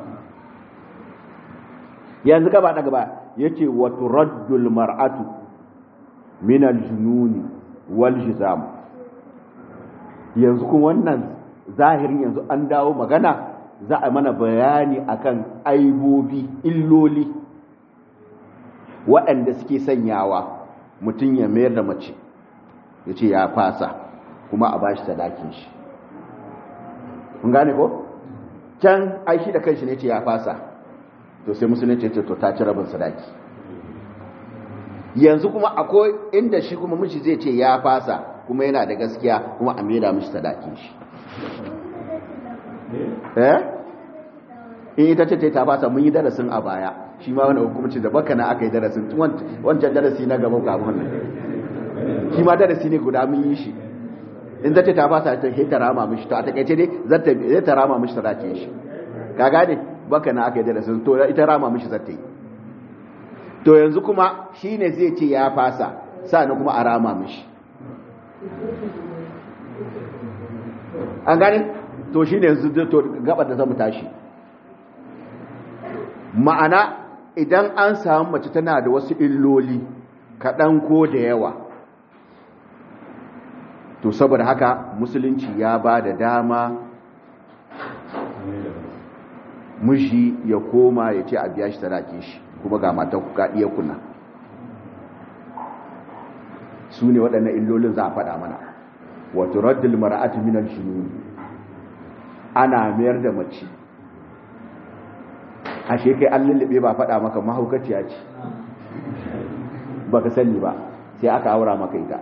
yanzu gaba da gaba yace wa turaddul mar'atu min al-jununi wal jizam yanzu kuma wannan zahirin yanzu an dawo magana za a mana bayani akan aibobi illoli waɗanda suke sanyawa mutum ya mayar da mace ya ce ya fasa kuma a bashi sadakin shi kun gane ko can aishi da kanshi ne ce ya fasa to sai musulunci ce to ta ci rabin sadaki yanzu kuma akwai inda shi kuma miji zai ce ya fasa kuma yana da gaskiya kuma a maida mishi sadakin shi eh in ita ce ta fasa mun yi darasin a baya shi ma wani hukumci da baka na aka yi darasin wancan darasi na gaba ga wannan shi ma darasi ne guda mun yi shi in zata ta fasa ta ta rama mishi to a takaice dai zata zai ta rama mishi sadakin shi ka gane baka na aka yi darasin to ita rama mishi zata yi to yanzu kuma shine zai ce ya fasa sannan kuma a rama mishi an gane to shine yanzu to gabar da zamu tashi ma'ana idan an samu mace tana da wasu illoli kaɗan ko da yawa to saboda haka musulunci ya ba da dama miji ya koma ya ce a biya shi sadaki shi kuma ga matan kuka iya kuna su ne waɗannan illolin za a faɗa mana wato raddul mara'atu minan shinu ana mayar da mace ashe kai an lullube ba faɗa maka mahaukaciya ce ba ka sani ba sai aka aura maka ita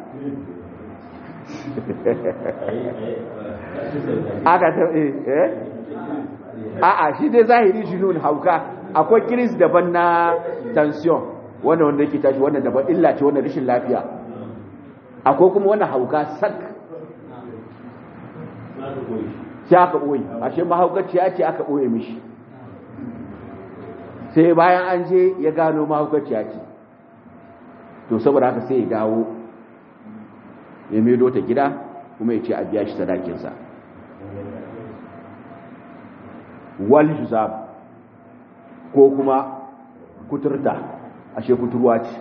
aka ta eh a'a shi dai zahiri shi nun hauka akwai kiris daban na tension wannan wanda yake tashi wannan daban illa ce wannan rashin lafiya akwai kuma wannan hauka sak sai aka ɓoye ashe mahaukaciya ce aka ɓoye mishi sai bayan an je ya gano mahaukaciya ce to saboda haka sai ya dawo ya medo ta gida kuma ya ce a biya shi sadakinsa wal juzab ko kuma kuturta ashe kuturwa ce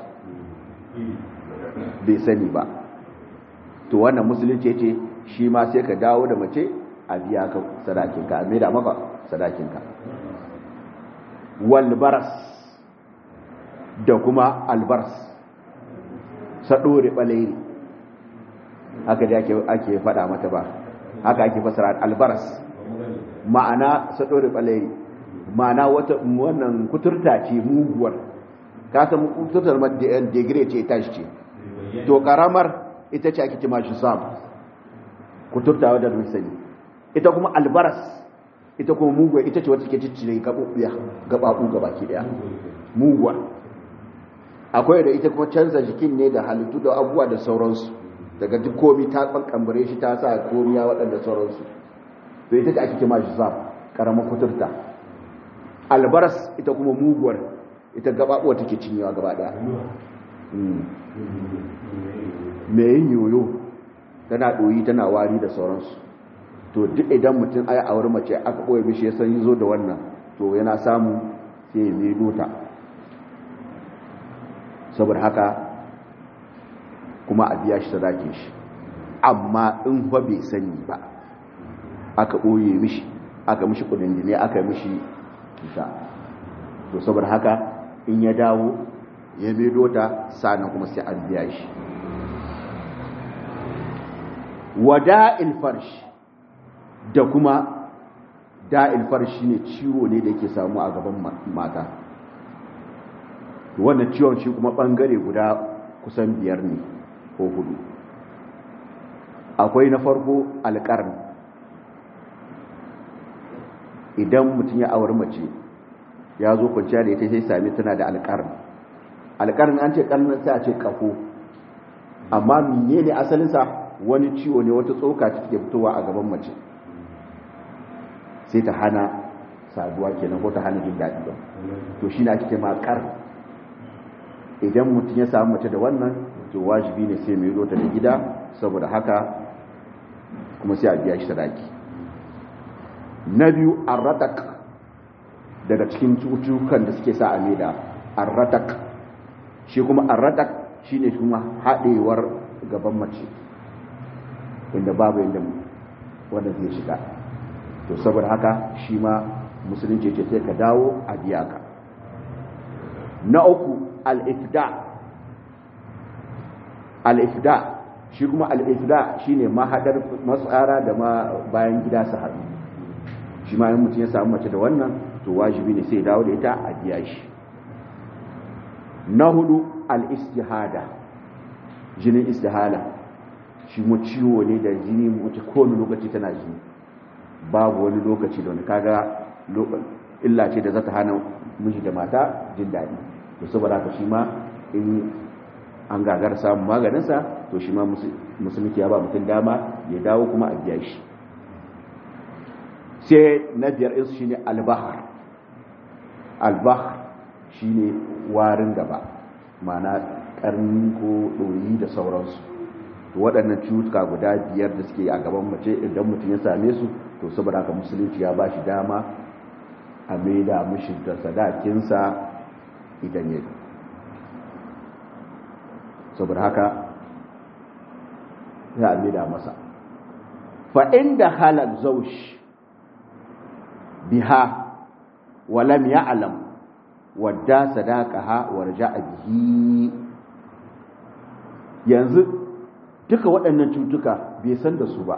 bai sani ba to wannan musulunci ce shi ma sai ka dawo da mace a biya ka sadakinka a maida maka sadakinka wal baras da kuma albars saɗore ɓalairi haka da ake faɗa mata ba haka ake fasara albars ma'ana saɗore ɓalairi ma'ana wata wannan kuturta ce muguwar ka san kuturtar ma digire ce ta ce to karamar ita ce ake kima shi sam kuturta wadda mun sani ita kuma albaras ita kuma muguwa ita ce wata ke ciccire gaɓuɓɓiya gaɓaɓu gabaki ɗaya muguwa akwai da ita kuma canza jikin ne da halittu da abubuwa da sauransu daga duk komi ta kankambare shi ta sa komiya waɗanda sauransu to ita ce ake kima shi sam karamar kuturta albaras ita kuma muguwar ita gabaɓuwa take cinyewa gaba ɗaya mai yin yoyo tana ɗoyi tana wari da sauransu to duk idan mutum aya a wurin mace aka ɓoye mishi ya san yi zo da wannan to yana samu sai ya mai dota saboda haka kuma a biya shi sadake shi amma in ba bai sani ba aka ɓoye mishi aka mishi kudin jini aka mishi kisa to saboda haka in ya dawo ya medo ta sanan kuma sai an biya shi wada'il farsh da kuma da'il farsh shine ciwo ne da yake samu a gaban mata wannan ciwon shi kuma bangare guda kusan biyar ne ko hudu akwai na farko alƙarni idan mutum ya auri mace ya zo kwanciya da ita sai sami tana da alƙarni alƙarni an ce ƙarnin sai a ce ƙafo amma mene ne asalinsa wani ciwo ne wata tsoka ta ke fitowa a gaban mace sai ta hana saduwa kenan ko ta hana jin daɗi ba to shi na ake ma ƙar idan mutum ya samu mace da wannan to wajibi ne sai mai zo ta da gida saboda haka kuma sai a biya shi sadaki na biyu arratak daga cikin cututtukan da suke sa a maida arratak shi kuma arratak shine kuma haɗewar gaban mace inda babu inda wanda zai shiga to saboda haka shi ma musulunci ce sai ka dawo a biya ka na uku al-ifda al-ifda shi kuma al-ifda shine mahadar matsara da ma bayan gida su haɗu shi ma yin mutum ya samu mace da wannan to wajibi ne sai dawo da ita a biya shi na hudu al-istihada jinin istihala shi mu ciwo ne da jini mace kowane lokaci tana jini babu wani lokaci da wani kaga illa ce da za ta hana miji da mata jin daɗi to saboda haka shi ma in an gagar samun maganinsa to shi ma musulunci ya ba mutum dama ya dawo kuma a biya shi sai na biyar insu shine albahar albahar shine warin gaba mana karni ko ɗoyi da sauransu to waɗannan cutuka guda biyar da suke a gaban mace idan mutum ya same su to saboda haka musulunci ya ba shi dama a maida mishi da sadakinsa idan ya saboda haka ya a maida masa fa inda halal zaushi biha walam ya'lam wadda sadaqaha warja'a bihi yanzu duka waɗannan cutuka bai san da su ba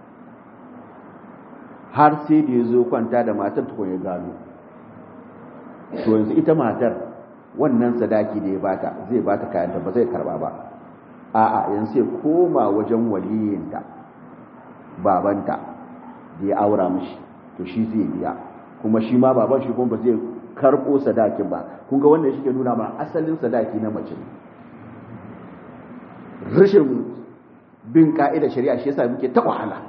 har sai da ya zo kwanta da matar tukun ya gano to yanzu ita matar wannan sadaki da ya bata zai bata kayanta ba zai karba ba a'a yanzu sai koma wajen waliyinta babanta da ya aura mishi to shi zai biya kuma shi ma baban shi kuma ba zai karɓo sadakin ba kun ga wannan shi ke nuna ma asalin sadaki na mace rashin bin ka'idar shari'a shi yasa muke ta wahala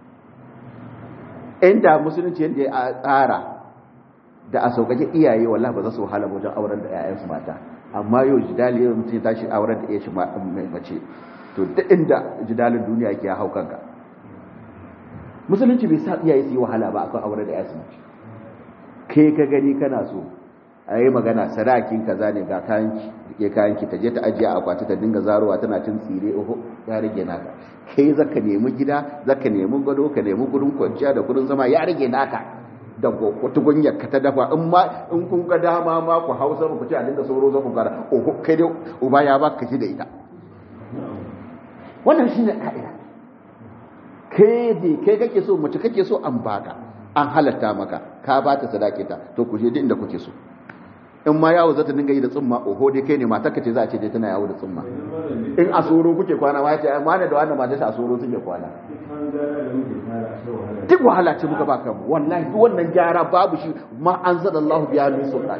inda musulunci yadda ya tsara da a sauƙaƙe iyaye wallahi ba za su wahala wajen auren da 'ya'yansu mata amma yau jidali yau mutum ya tashi auren da ya shi mace to duk inda jidalin duniya ke hau kanka musulunci bai sa iyaye su yi wahala ba akan aure da yasu mace kai ka gani kana so a yi magana sadakin kaza ne ga kayanki ke kayanki ta je ta ajiye a akwati ta dinga zarowa tana cin tsire oho ya rage naka kai zaka nemi gida zaka nemi gado ka nemi gurin kwanciya da gurin zama ya rage naka da tukunyar ka ta dafa in ma in kun ga dama ma ku hausa ku ce a dinga sauro za ku gara oho kai dai uba ya ba ka ci da ita wannan shine ka'ida kai dai kai kake so mace kake so an baka an halatta maka ka ba ta sadaki ta to ku je duk inda kuke so in ma yawo za ta dinga yi da tsumma oho dai kai ne matar ce za a ce dai tana yawo da tsumma in a soro kuke kwana ma ce ma da wannan matar a soro suke kwana duk wahala ce muka baka mu wallahi duk wannan gyara babu shi ma an zada Allah biya min sultan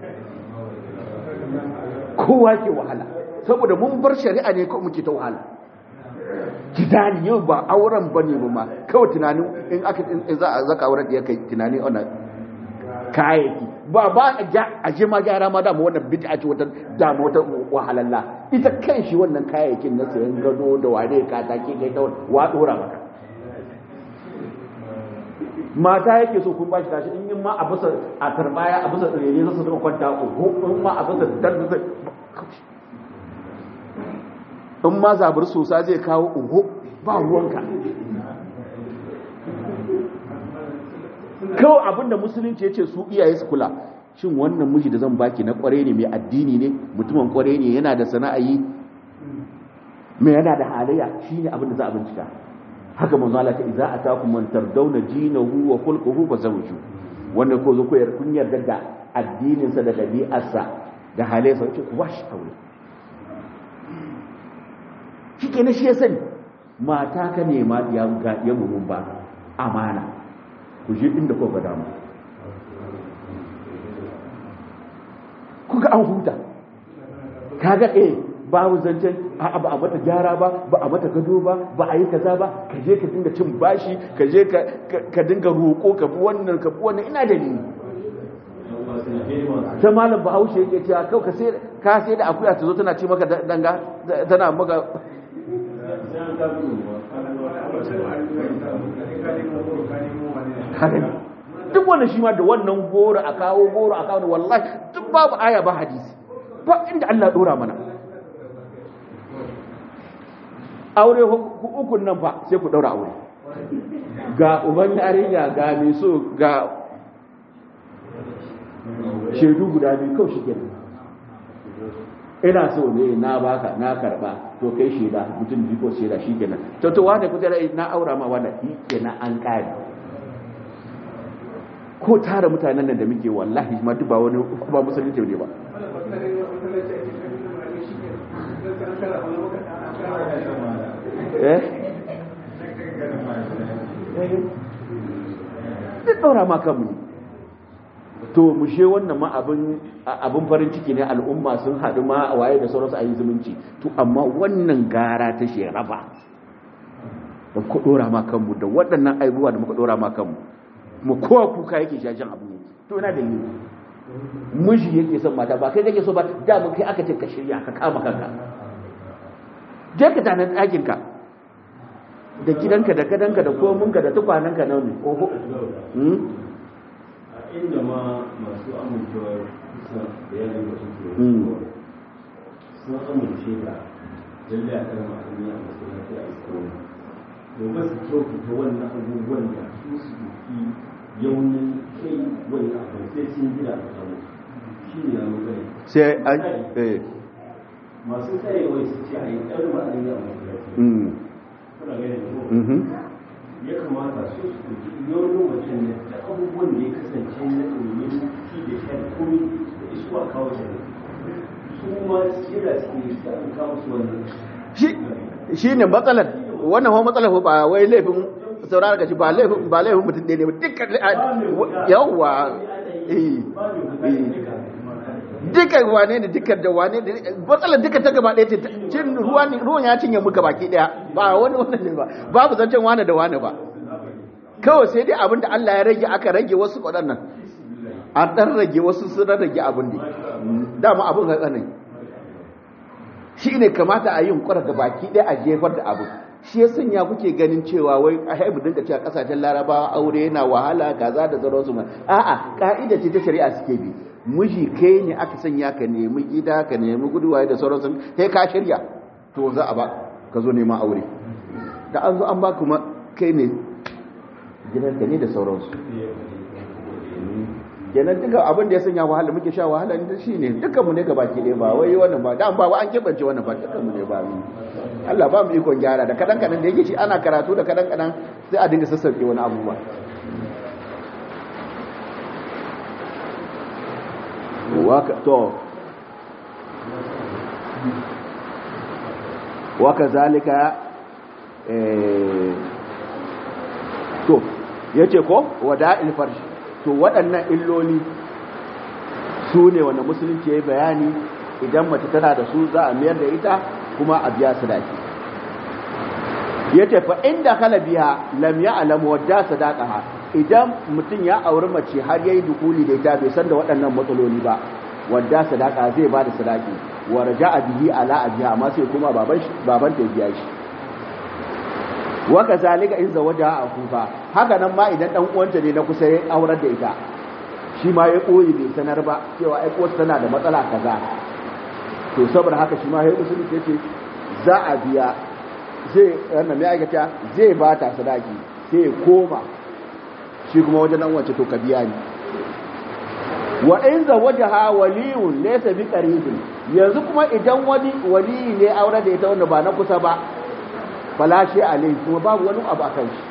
kowa ke wahala saboda mun bar shari'a ne ko muke ta wahala jidani yau ba auren bane ba ma kawai tunanin in aka in za a zaka auren da ya kai tunani ona kayayyaki ba ba a je ma gyara ma dama wannan bid'a ce wata dama wata wahalalla ita kan shi wannan kayayyakin na sayan gado da ware ka take kai ta wa dora maka mata yake so kun bashi tashi in yin ma a bisa a tarbaya a bisa tsirere za su suka kwanta uku in ma a bisa dan zai in ma zabar sosa zai kawo uku ba ruwanka kawai abinda musulunci ya ce su iyaye su kula shin wannan miji da zan baki na kware ne mai addini ne mutumin kware ne yana da sana'ayi mai yana da halayya shine abinda za a bincika haka manzo Allah ta idza atakum man tardawna dinahu wa khulquhu fazawju wannan ko zo koyar kun yarda da addinin sa da dabi'arsa da halayensa ce ku washi aure shike ne shi ya sani mata ka nema ya ga ya mun ba amana ku je inda kuka dama kuka an huta kaga eh babu zancen a ba a mata gyara ba ba a mata gado ba ba a yi kaza ba ka je ka dinga cin bashi ka je ka dinga roƙo ka bi wannan ka bi wannan ina da ni ta malam bahaushe yake cewa kau ka sai ka sai da akuya ta zo tana ci maka danga tana maka duk wannan shi ma da wannan goro a kawo goro a kawo wallahi duk babu aya ba hadisi ba inda Allah dora mana aure ukun nan fa sai ku daura aure ga uban yarinya ga mai so ga shaidu guda biyu kawai shi kenan ina so ne na baka na karba to kai shaida mutum biyu ko shaida shi kenan to to wane ku tare na aura ma wannan shi kenan an kare ko tara mutanen nan da muke wallahi ma duk ba wani ba musulunci ne ba duk ɗaura ma kanmu to mu she wannan ma abin farin ciki ne al'umma sun haɗu ma a waye da sauransu a yi zumunci to amma wannan gara ta sherafa da ku ɗora ma kanmu da waɗannan aibuwa da muka ɗora ma kanmu mu kowa kuka yake shashen abu ne to ina da yi miji yake son mata ba kai kake so ba da mun kai aka ce ka shirya ka kama kanka je ka tanar ɗakinka da gidanka da kadanka da kominka da tukwananka na ne oho inda ma masu amincewar kusa da yanayin da suke sun amince da lalle a kan ma'ani a masallaci a iskoni domin su kyautata wannan abubuwan da su su duki yaunin kai wani abu sai sun gida a samu shi ne ya magana sai an eh masu tsayewa su ce a yi ɗan ma'ani a masallaci mm kuna gani da ko mhm ya kamata su su ɗauki yawon mutum ne da abubuwan da ya kasance na ɗomin ci da shan komi da isuwa kawo shi su ma kira su ne su an kawo su wannan shi shi ne matsalar wannan kuma matsalar ba wai laifin saurara gashi ba laifin ba laifin mutum ɗaya ne ba dukkan yawwa eh eh dukkan wane ne dukkan da wane ne matsalar duka ta gaba ɗaya ce cin ruwan ruwan ya cinye muka baki ɗaya ba wani wannan ne ba babu zancen wane da wane ba kawai sai dai abinda Allah ya rage aka rage wasu waɗannan an ɗan rage wasu sun rage abin ne dama abin ga tsanani shi ne kamata a yin kwara ga baki ɗaya a jefar da abu shi ya sanya kuke ganin cewa wai a haibu dinka cewa kasashen larabawa aure yana wahala kaza da sauransu ma a'a ka'ida ce ta shari'a suke bi miji kai ne aka sanya ka nemi gida ka nemi guduwa da sauransu sai ka shirya to za a ba ka zo neman aure da an zo an ba kuma kai ne gidanka ne da sauransu kenan duka abin da ya sanya wahala muke sha wahala ne shine dukkanmu ne gaba ke ba wai wannan ba dan ba an kebance wannan ba dukkanmu ne ba mu Allah ba mu ikon gyara da kadan kadan da yake shi ana karatu da kadan kadan sai a dinga sassauke wani abubuwa waka to waka zalika eh to yace ko wada'il farshi to waɗannan illoli su ne wanda musulunci ya yi bayani idan mace tana da su za a mayar da ita kuma a biya sadaki ya ce fa inda kala biya lam ya alamu wadda sadaqaha idan mutum ya auri mace har yayi dukuli da ita bai san da waɗannan matsaloli ba wadda sadaqa zai ba da sadaki wa raja'a bihi ala abiha amma sai kuma baban baban ta biya shi wa kazalika in zawaja a kufa haka nan ma idan dan uwanta ne na kusa ya aurar da ita shi ma ya koyi bai sanar ba cewa ai ko tana da matsala kaza to saboda haka shi ma ya usul ce ce za a biya zai wannan mai aikata zai ba ta sadaki sai koma shi kuma wajen nan wace to ka biya ni wa in zawajaha waliyun laysa bi qaribin yanzu kuma idan wani wali ne aure da ita wanda ba na kusa ba falashe alai kuma babu wani abu akan shi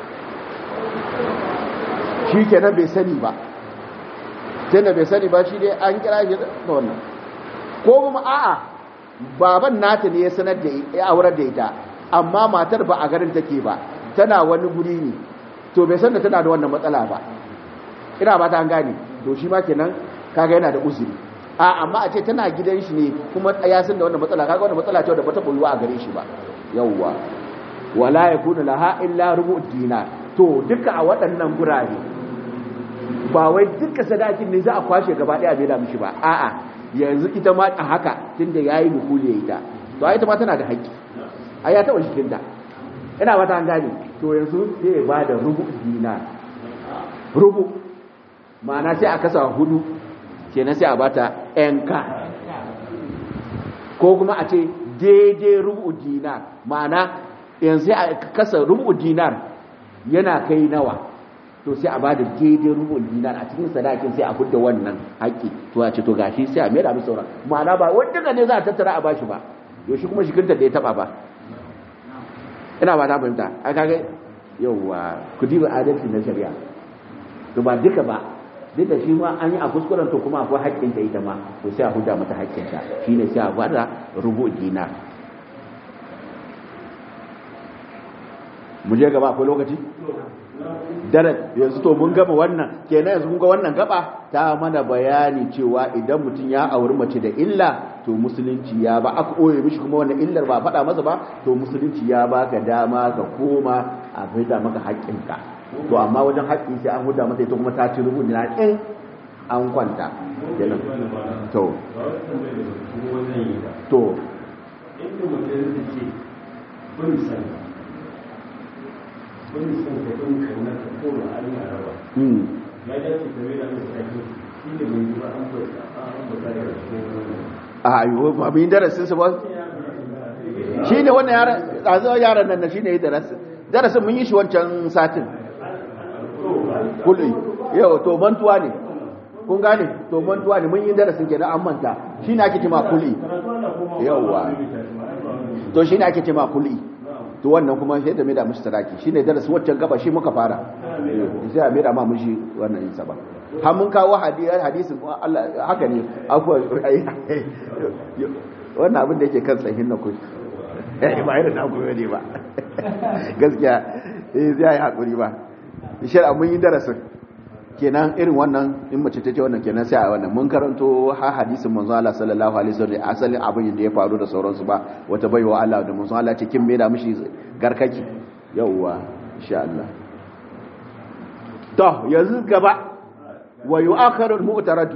shi kenan bai sani ba tunda bai sani ba shi dai an kira shi da wannan ko kuma a'a baban nata ne ya sanar da ya aurar da ita amma matar ba a garin take ba tana wani guri ne to bai san da tana da wannan matsala ba ina ba ta an gane to shi ma kenan kaga yana da uzuri a amma a ce tana gidan shi ne kuma ya san da wannan matsala kaga wannan matsala ce da bata boyuwa a gare shi ba yawwa wala yakunu laha illa rubu dinar to duka a waɗannan gurare ba wai duka sadakin ne za a kwashe gaba ɗaya bai da mishi ba a'a yanzu ita ma a haka tunda yayi dukuli ya ita to ai ita ma tana da haƙƙi ai ya taɓa shikin ta ina ba ta gane to yanzu sai ya ba da rubu dinar rubu ma'ana sai a kasa hudu kenan sai a bata ka ko kuma a ce daidai rubu dinar ma'ana yanzu sai a kasa rubu dinar yana kai nawa to sai a ba da daidai rubun dinar a cikin sadakin sai a hudda wannan haƙƙi to a ce to gashi sai a mera musu sauran ma'ana ba wanda ne za a tattara a bashi ba yaushe kuma shiginta da ya taba ba ina ba ta fahimta a kaga yauwa ku diba adalci na shari'a to ba duka ba duk da shi ma an yi a kuskuren to kuma akwai haƙƙin ta ita ma to sai a hudda mata haƙƙin ta shine sai a bada rubu dinar mu je gaba akwai lokaci dare yanzu to mun gama wannan kenan yanzu mun ga wannan gaba ta mana bayani cewa idan mutum ya auri mace da illa to musulunci ya ba aka koye mishi kuma wannan illar ba faɗa masa ba to musulunci ya baka dama ka koma a faida maka haƙƙinka to amma wajen haƙƙi sai an huda masa ita kuma ta ci rubu na in an kwanta kenan to to inda mutum da ce kun san kun san ka kun kauna ka koma an yi araba ya dace ka mai da mai sake shi da mai yi ba an kwanta an kwanta da cikin wannan a yiwu ba mu yi darasin su ba shi ne wannan yaran ɗazu yaran nan shi ne yi darasin darasin mun yi shi wancan satin kulli yau to mantuwa ne kun gane to mantuwa ne mun yi darasin kenan an manta shi ne ake cima kulli yauwa to shi ne ake cima kulli to wannan kuma sai da mai da mishi sadaki shi ne darasin wancan gaba shi muka fara sai a mai da ma mishi wannan yin sa ba har mun kawo hadisin Allah haka ne afuwa wannan abin da yake kan tsahin na kushi ba irin na kuma ne ba gaskiya eh zai yi hakuri ba shar mun yi darasin kenan irin wannan in mace ta ce wannan kenan sai a wannan mun karanto ha hadisin manzo Allah sallallahu alaihi wasallam asalin abin da ya faru da sauransu ba wata baiwa Allah da manzo Allah ce kin me da mishi garkaki yauwa insha Allah to yanzu gaba wa yu'akharu al-mu'taratu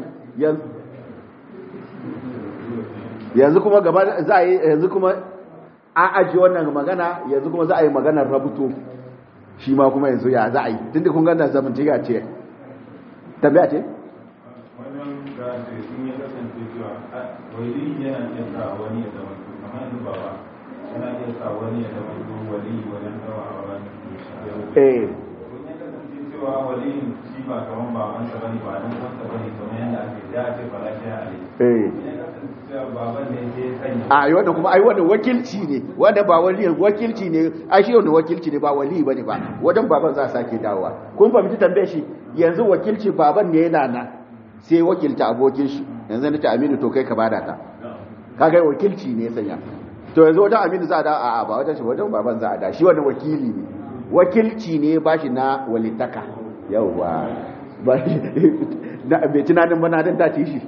yanzu kuma gaba za a yi yanzu kuma an ajiye wannan magana yanzu kuma za a yi maganar rabuto shi ma kuma yanzu ya za a yi tunda kun gana zamantiga ce tambaya ce wannan da ce sun yi kasance cewa wali yana iya sa wani ya zama kamar yanzu baba yana iya sa wani ya zama wali wajen dawa a wani eh kun ya kasance cewa cewa waliyin shi ba kaman babansa bane ba dan uwansa bane kamar yadda ake da a ce fala shi ali eh idan ka kasance cewa baban ne sai ya sanya a yi wanda kuma ai wanda wakilci ne wanda ba wali wakilci ne ai shi wanda wakilci ne ba wali bane ba wajen baban za a sake dawowa kun fahimci tambayar shi yanzu wakilci baban ne yana na sai wakilta abokin shi yanzu nace Aminu to kai ka bada ta kaga wakilci ne ya sanya to yanzu wajen Aminu za a da a ba wajen shi wajen baban za a da shi wannan wakili ne wakilci ne ba shi na walitaka yauwa ba shi na bai tunanin ba na dan ta ci shi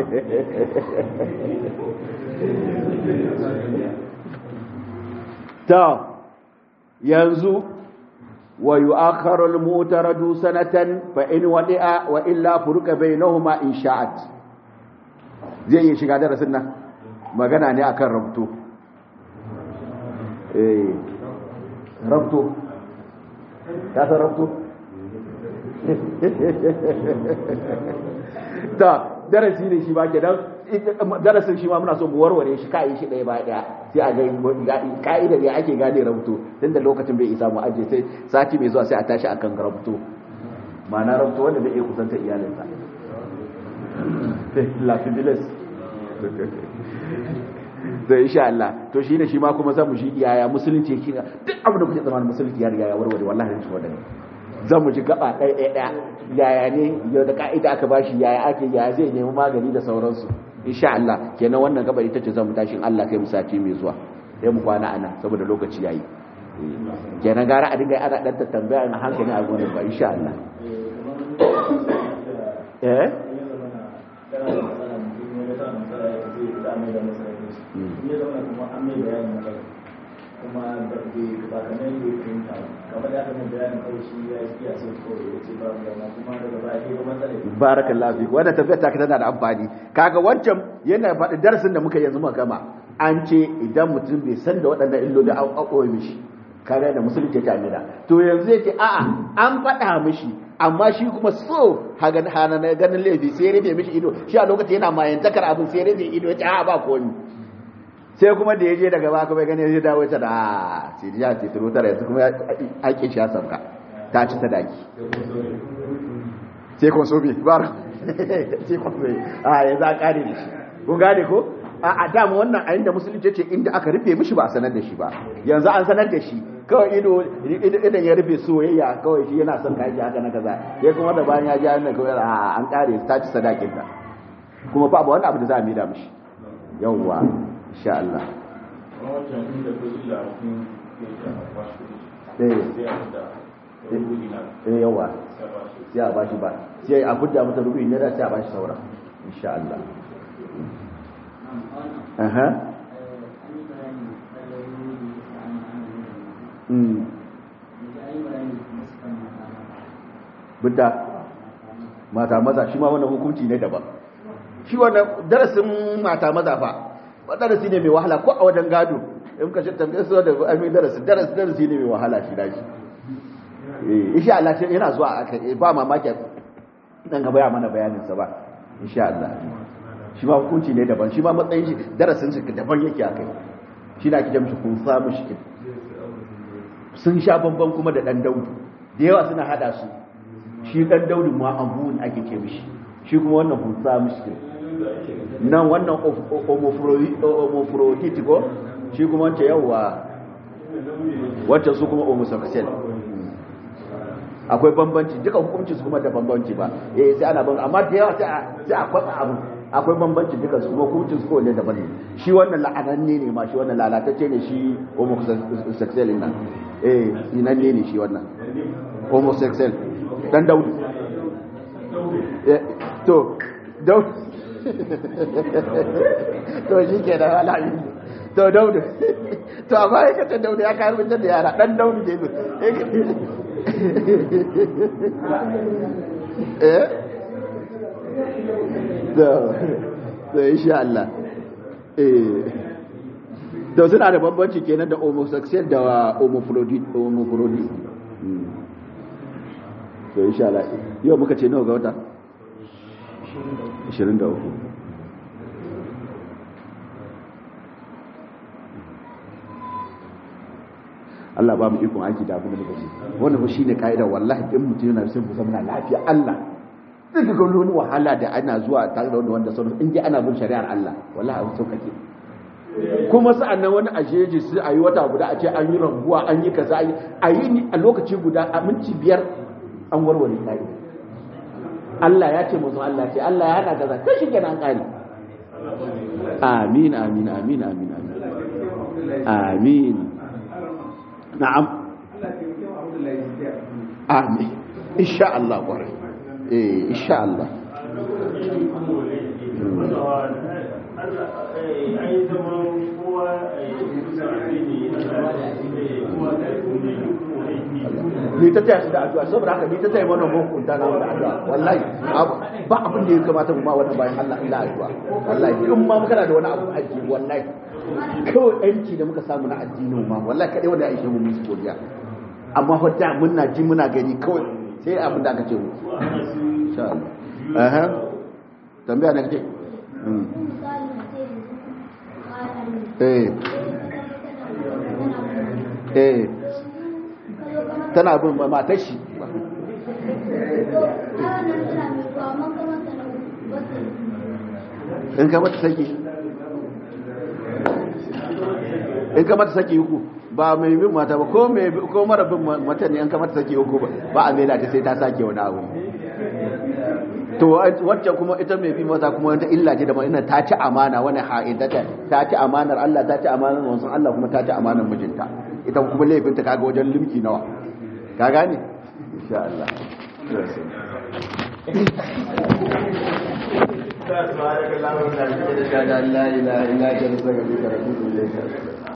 ta yanzu wa yu'akharu al-mu'taradu sanatan fa in wadi'a wa illa furuka bainahuma in sha'at zai yi shiga darasin nan magana ne akan rabto eh rabto ka san rabto ta darasi ne shi ba ke dan darasin shi ma muna so mu warware shi kai shi ɗaya ba ɗaya sai a ga ka'ida ne ake gane rabuto tun da lokacin bai isa mu aje sai sati mai zuwa sai a tashi akan rabuto ma'ana rabuto wanda bai iya kusanta iyalinsa lafibilis da insha Allah to shine shi ma kuma zamu shi iyaya musulunci yake duk abin da kuke zamanin musulunci ya riga ya warware wallahi shi wadani zamu ji gaba ɗaya ɗaya ɗaya yaya ne yau da ka'ida aka bashi yaya ake yaya zai nemi magani da sauransu insha Allah kenan wannan gaba ita ce zamu tashi Allah kai mu sati mai zuwa sai mu kwana ana saboda lokaci yayi kenan gara a dinga ana dan tambaya na hankali a gurin ba insha Allah eh kuma da ba kamar yadda ya fahimta kamar da aka mai bayanin kawai shi ya iya sai kawai ya ce babu dama kuma daga baya ke ga matsala barakallahu fi wannan tafiyar ta tana da amfani kaga wancan yana faɗi darasin da muka yanzu muka gama an ce idan mutum bai san da waɗannan illoli an ƙwaƙoye mishi kaga da musulunci ta amina to yanzu yake a'a an faɗa mishi amma shi kuma so hana na ganin laifi sai ya rufe mishi ido shi a lokacin yana mayantakar abin sai ya rufe ido ya ce a'a ba komi sai kuma da ya je daga baka bai gane ya dawo ta da sai ya ce turo tara yanzu kuma ake shi ya sauka ta ci ta daki sai kun sobe bar sai kun sobe a yanzu a kare da shi kun gane ko a dama wannan a inda musulunci ce inda aka rufe mishi ba a sanar da shi ba yanzu an sanar da shi kawai ido idan ya rufe soyayya kawai shi yana son kaji haka na kaza ya kuma da bayan ya ji hannun kawai a an kare ta ci sadakin ta kuma ba wani abu da za a mida mishi yawwa insha Allah eh yawa sai a bashi ba sai a gudda mata rubi ne da sai a bashi saura insha Allah aha mm budda mata maza shi ma wannan hukunci ne daban shi wannan darasin mata maza fa darasi ne mai wahala ko a wajen gado in ka shirta mai suwa da almi darasi darasi darasi ne mai wahala shi dashi insha Allah shi yana zuwa aka ba mamaki dan gaba ya mana bayanin sa ba insha Allah shi ma hukunci ne daban shi ma matsayin shi darasin shi daban yake akai shi na kijan shi kun samu shi sun sha bamban kuma da dan daudu da yawa suna hada su shi dan daudu ma abun ake ce mishi shi kuma wannan kun samu shi nan wannan homophrodite ko shi kuma wance yawa wacce su kuma homosexual akwai bambanci duka hukunci su kuma da bambanci ba eh sai ana bambanci amma da yawa sai a kwatsa abu akwai bambanci duka su kuma hukunci su kowanne daban ne shi wannan la'ananne ne ma shi wannan lalatacce ne shi homosexual nan eh sinanne ne shi wannan homosexual dan daudu to daudu to shi ke da alaƙi to daudu to amma ya kata daudu ya kayan da yara ɗan daudu ke zuwa eh to insha Allah eh to suna da bambanci kenan da homosexual da homophrodite to insha Allah yau muka ce nawa ga wata 23 Allah ba mu ikon aiki da abin da muka ji wannan shi ne ka'ida wallahi in mutum yana son ku zama lafiya Allah zai ga wani wahala da ana zuwa tare da wanda wanda sauran in ji ana bin shari'ar Allah wallahi abin sauƙaƙe kuma sa'an nan wani ajeji su a yi wata guda a ce an yi rambuwa an yi kaza a yi ni a lokaci guda a minti biyar an warware ka'ida Allah ya ce mutum Allah ce Allah ya hana kaza kai shi kenan kare amin amin amin amin amin amin na'am amin insha Allah kwarai eh insha Allah ni ta taya su da addu'a saboda haka ni ta taya wannan hukunta na da addu'a wallahi ba abin da ya kamata mu ma wannan bayan Allah illa addu'a wallahi in ma kana da wani abu aji wallahi kawai yanci da muka samu na addinin ma wallahi kadai wanda ya aishe mu musu godiya amma fa da muna ji muna gani kawai sai abin da aka ce mu insha Allah eh tambaya ne kace eh eh tana bin matar shi in ka mata saki in ka mata saki uku ba mai bin mata ba ko mai ko mara bin mata ne an ka mata saki uku ba a mela ta sai ta sake wani abu to wacce kuma ita mai bi mata kuma wata illa ce da ma ina ta ci amana wani ha'idata ta ci amanar Allah ta ci amanar wansan Allah kuma ta ci amanar mijinta ita kuma laifinta kaga wajen limki nawa ka gane insha Allah la ilaha illa anta astaghfiruka wa atubu ilayk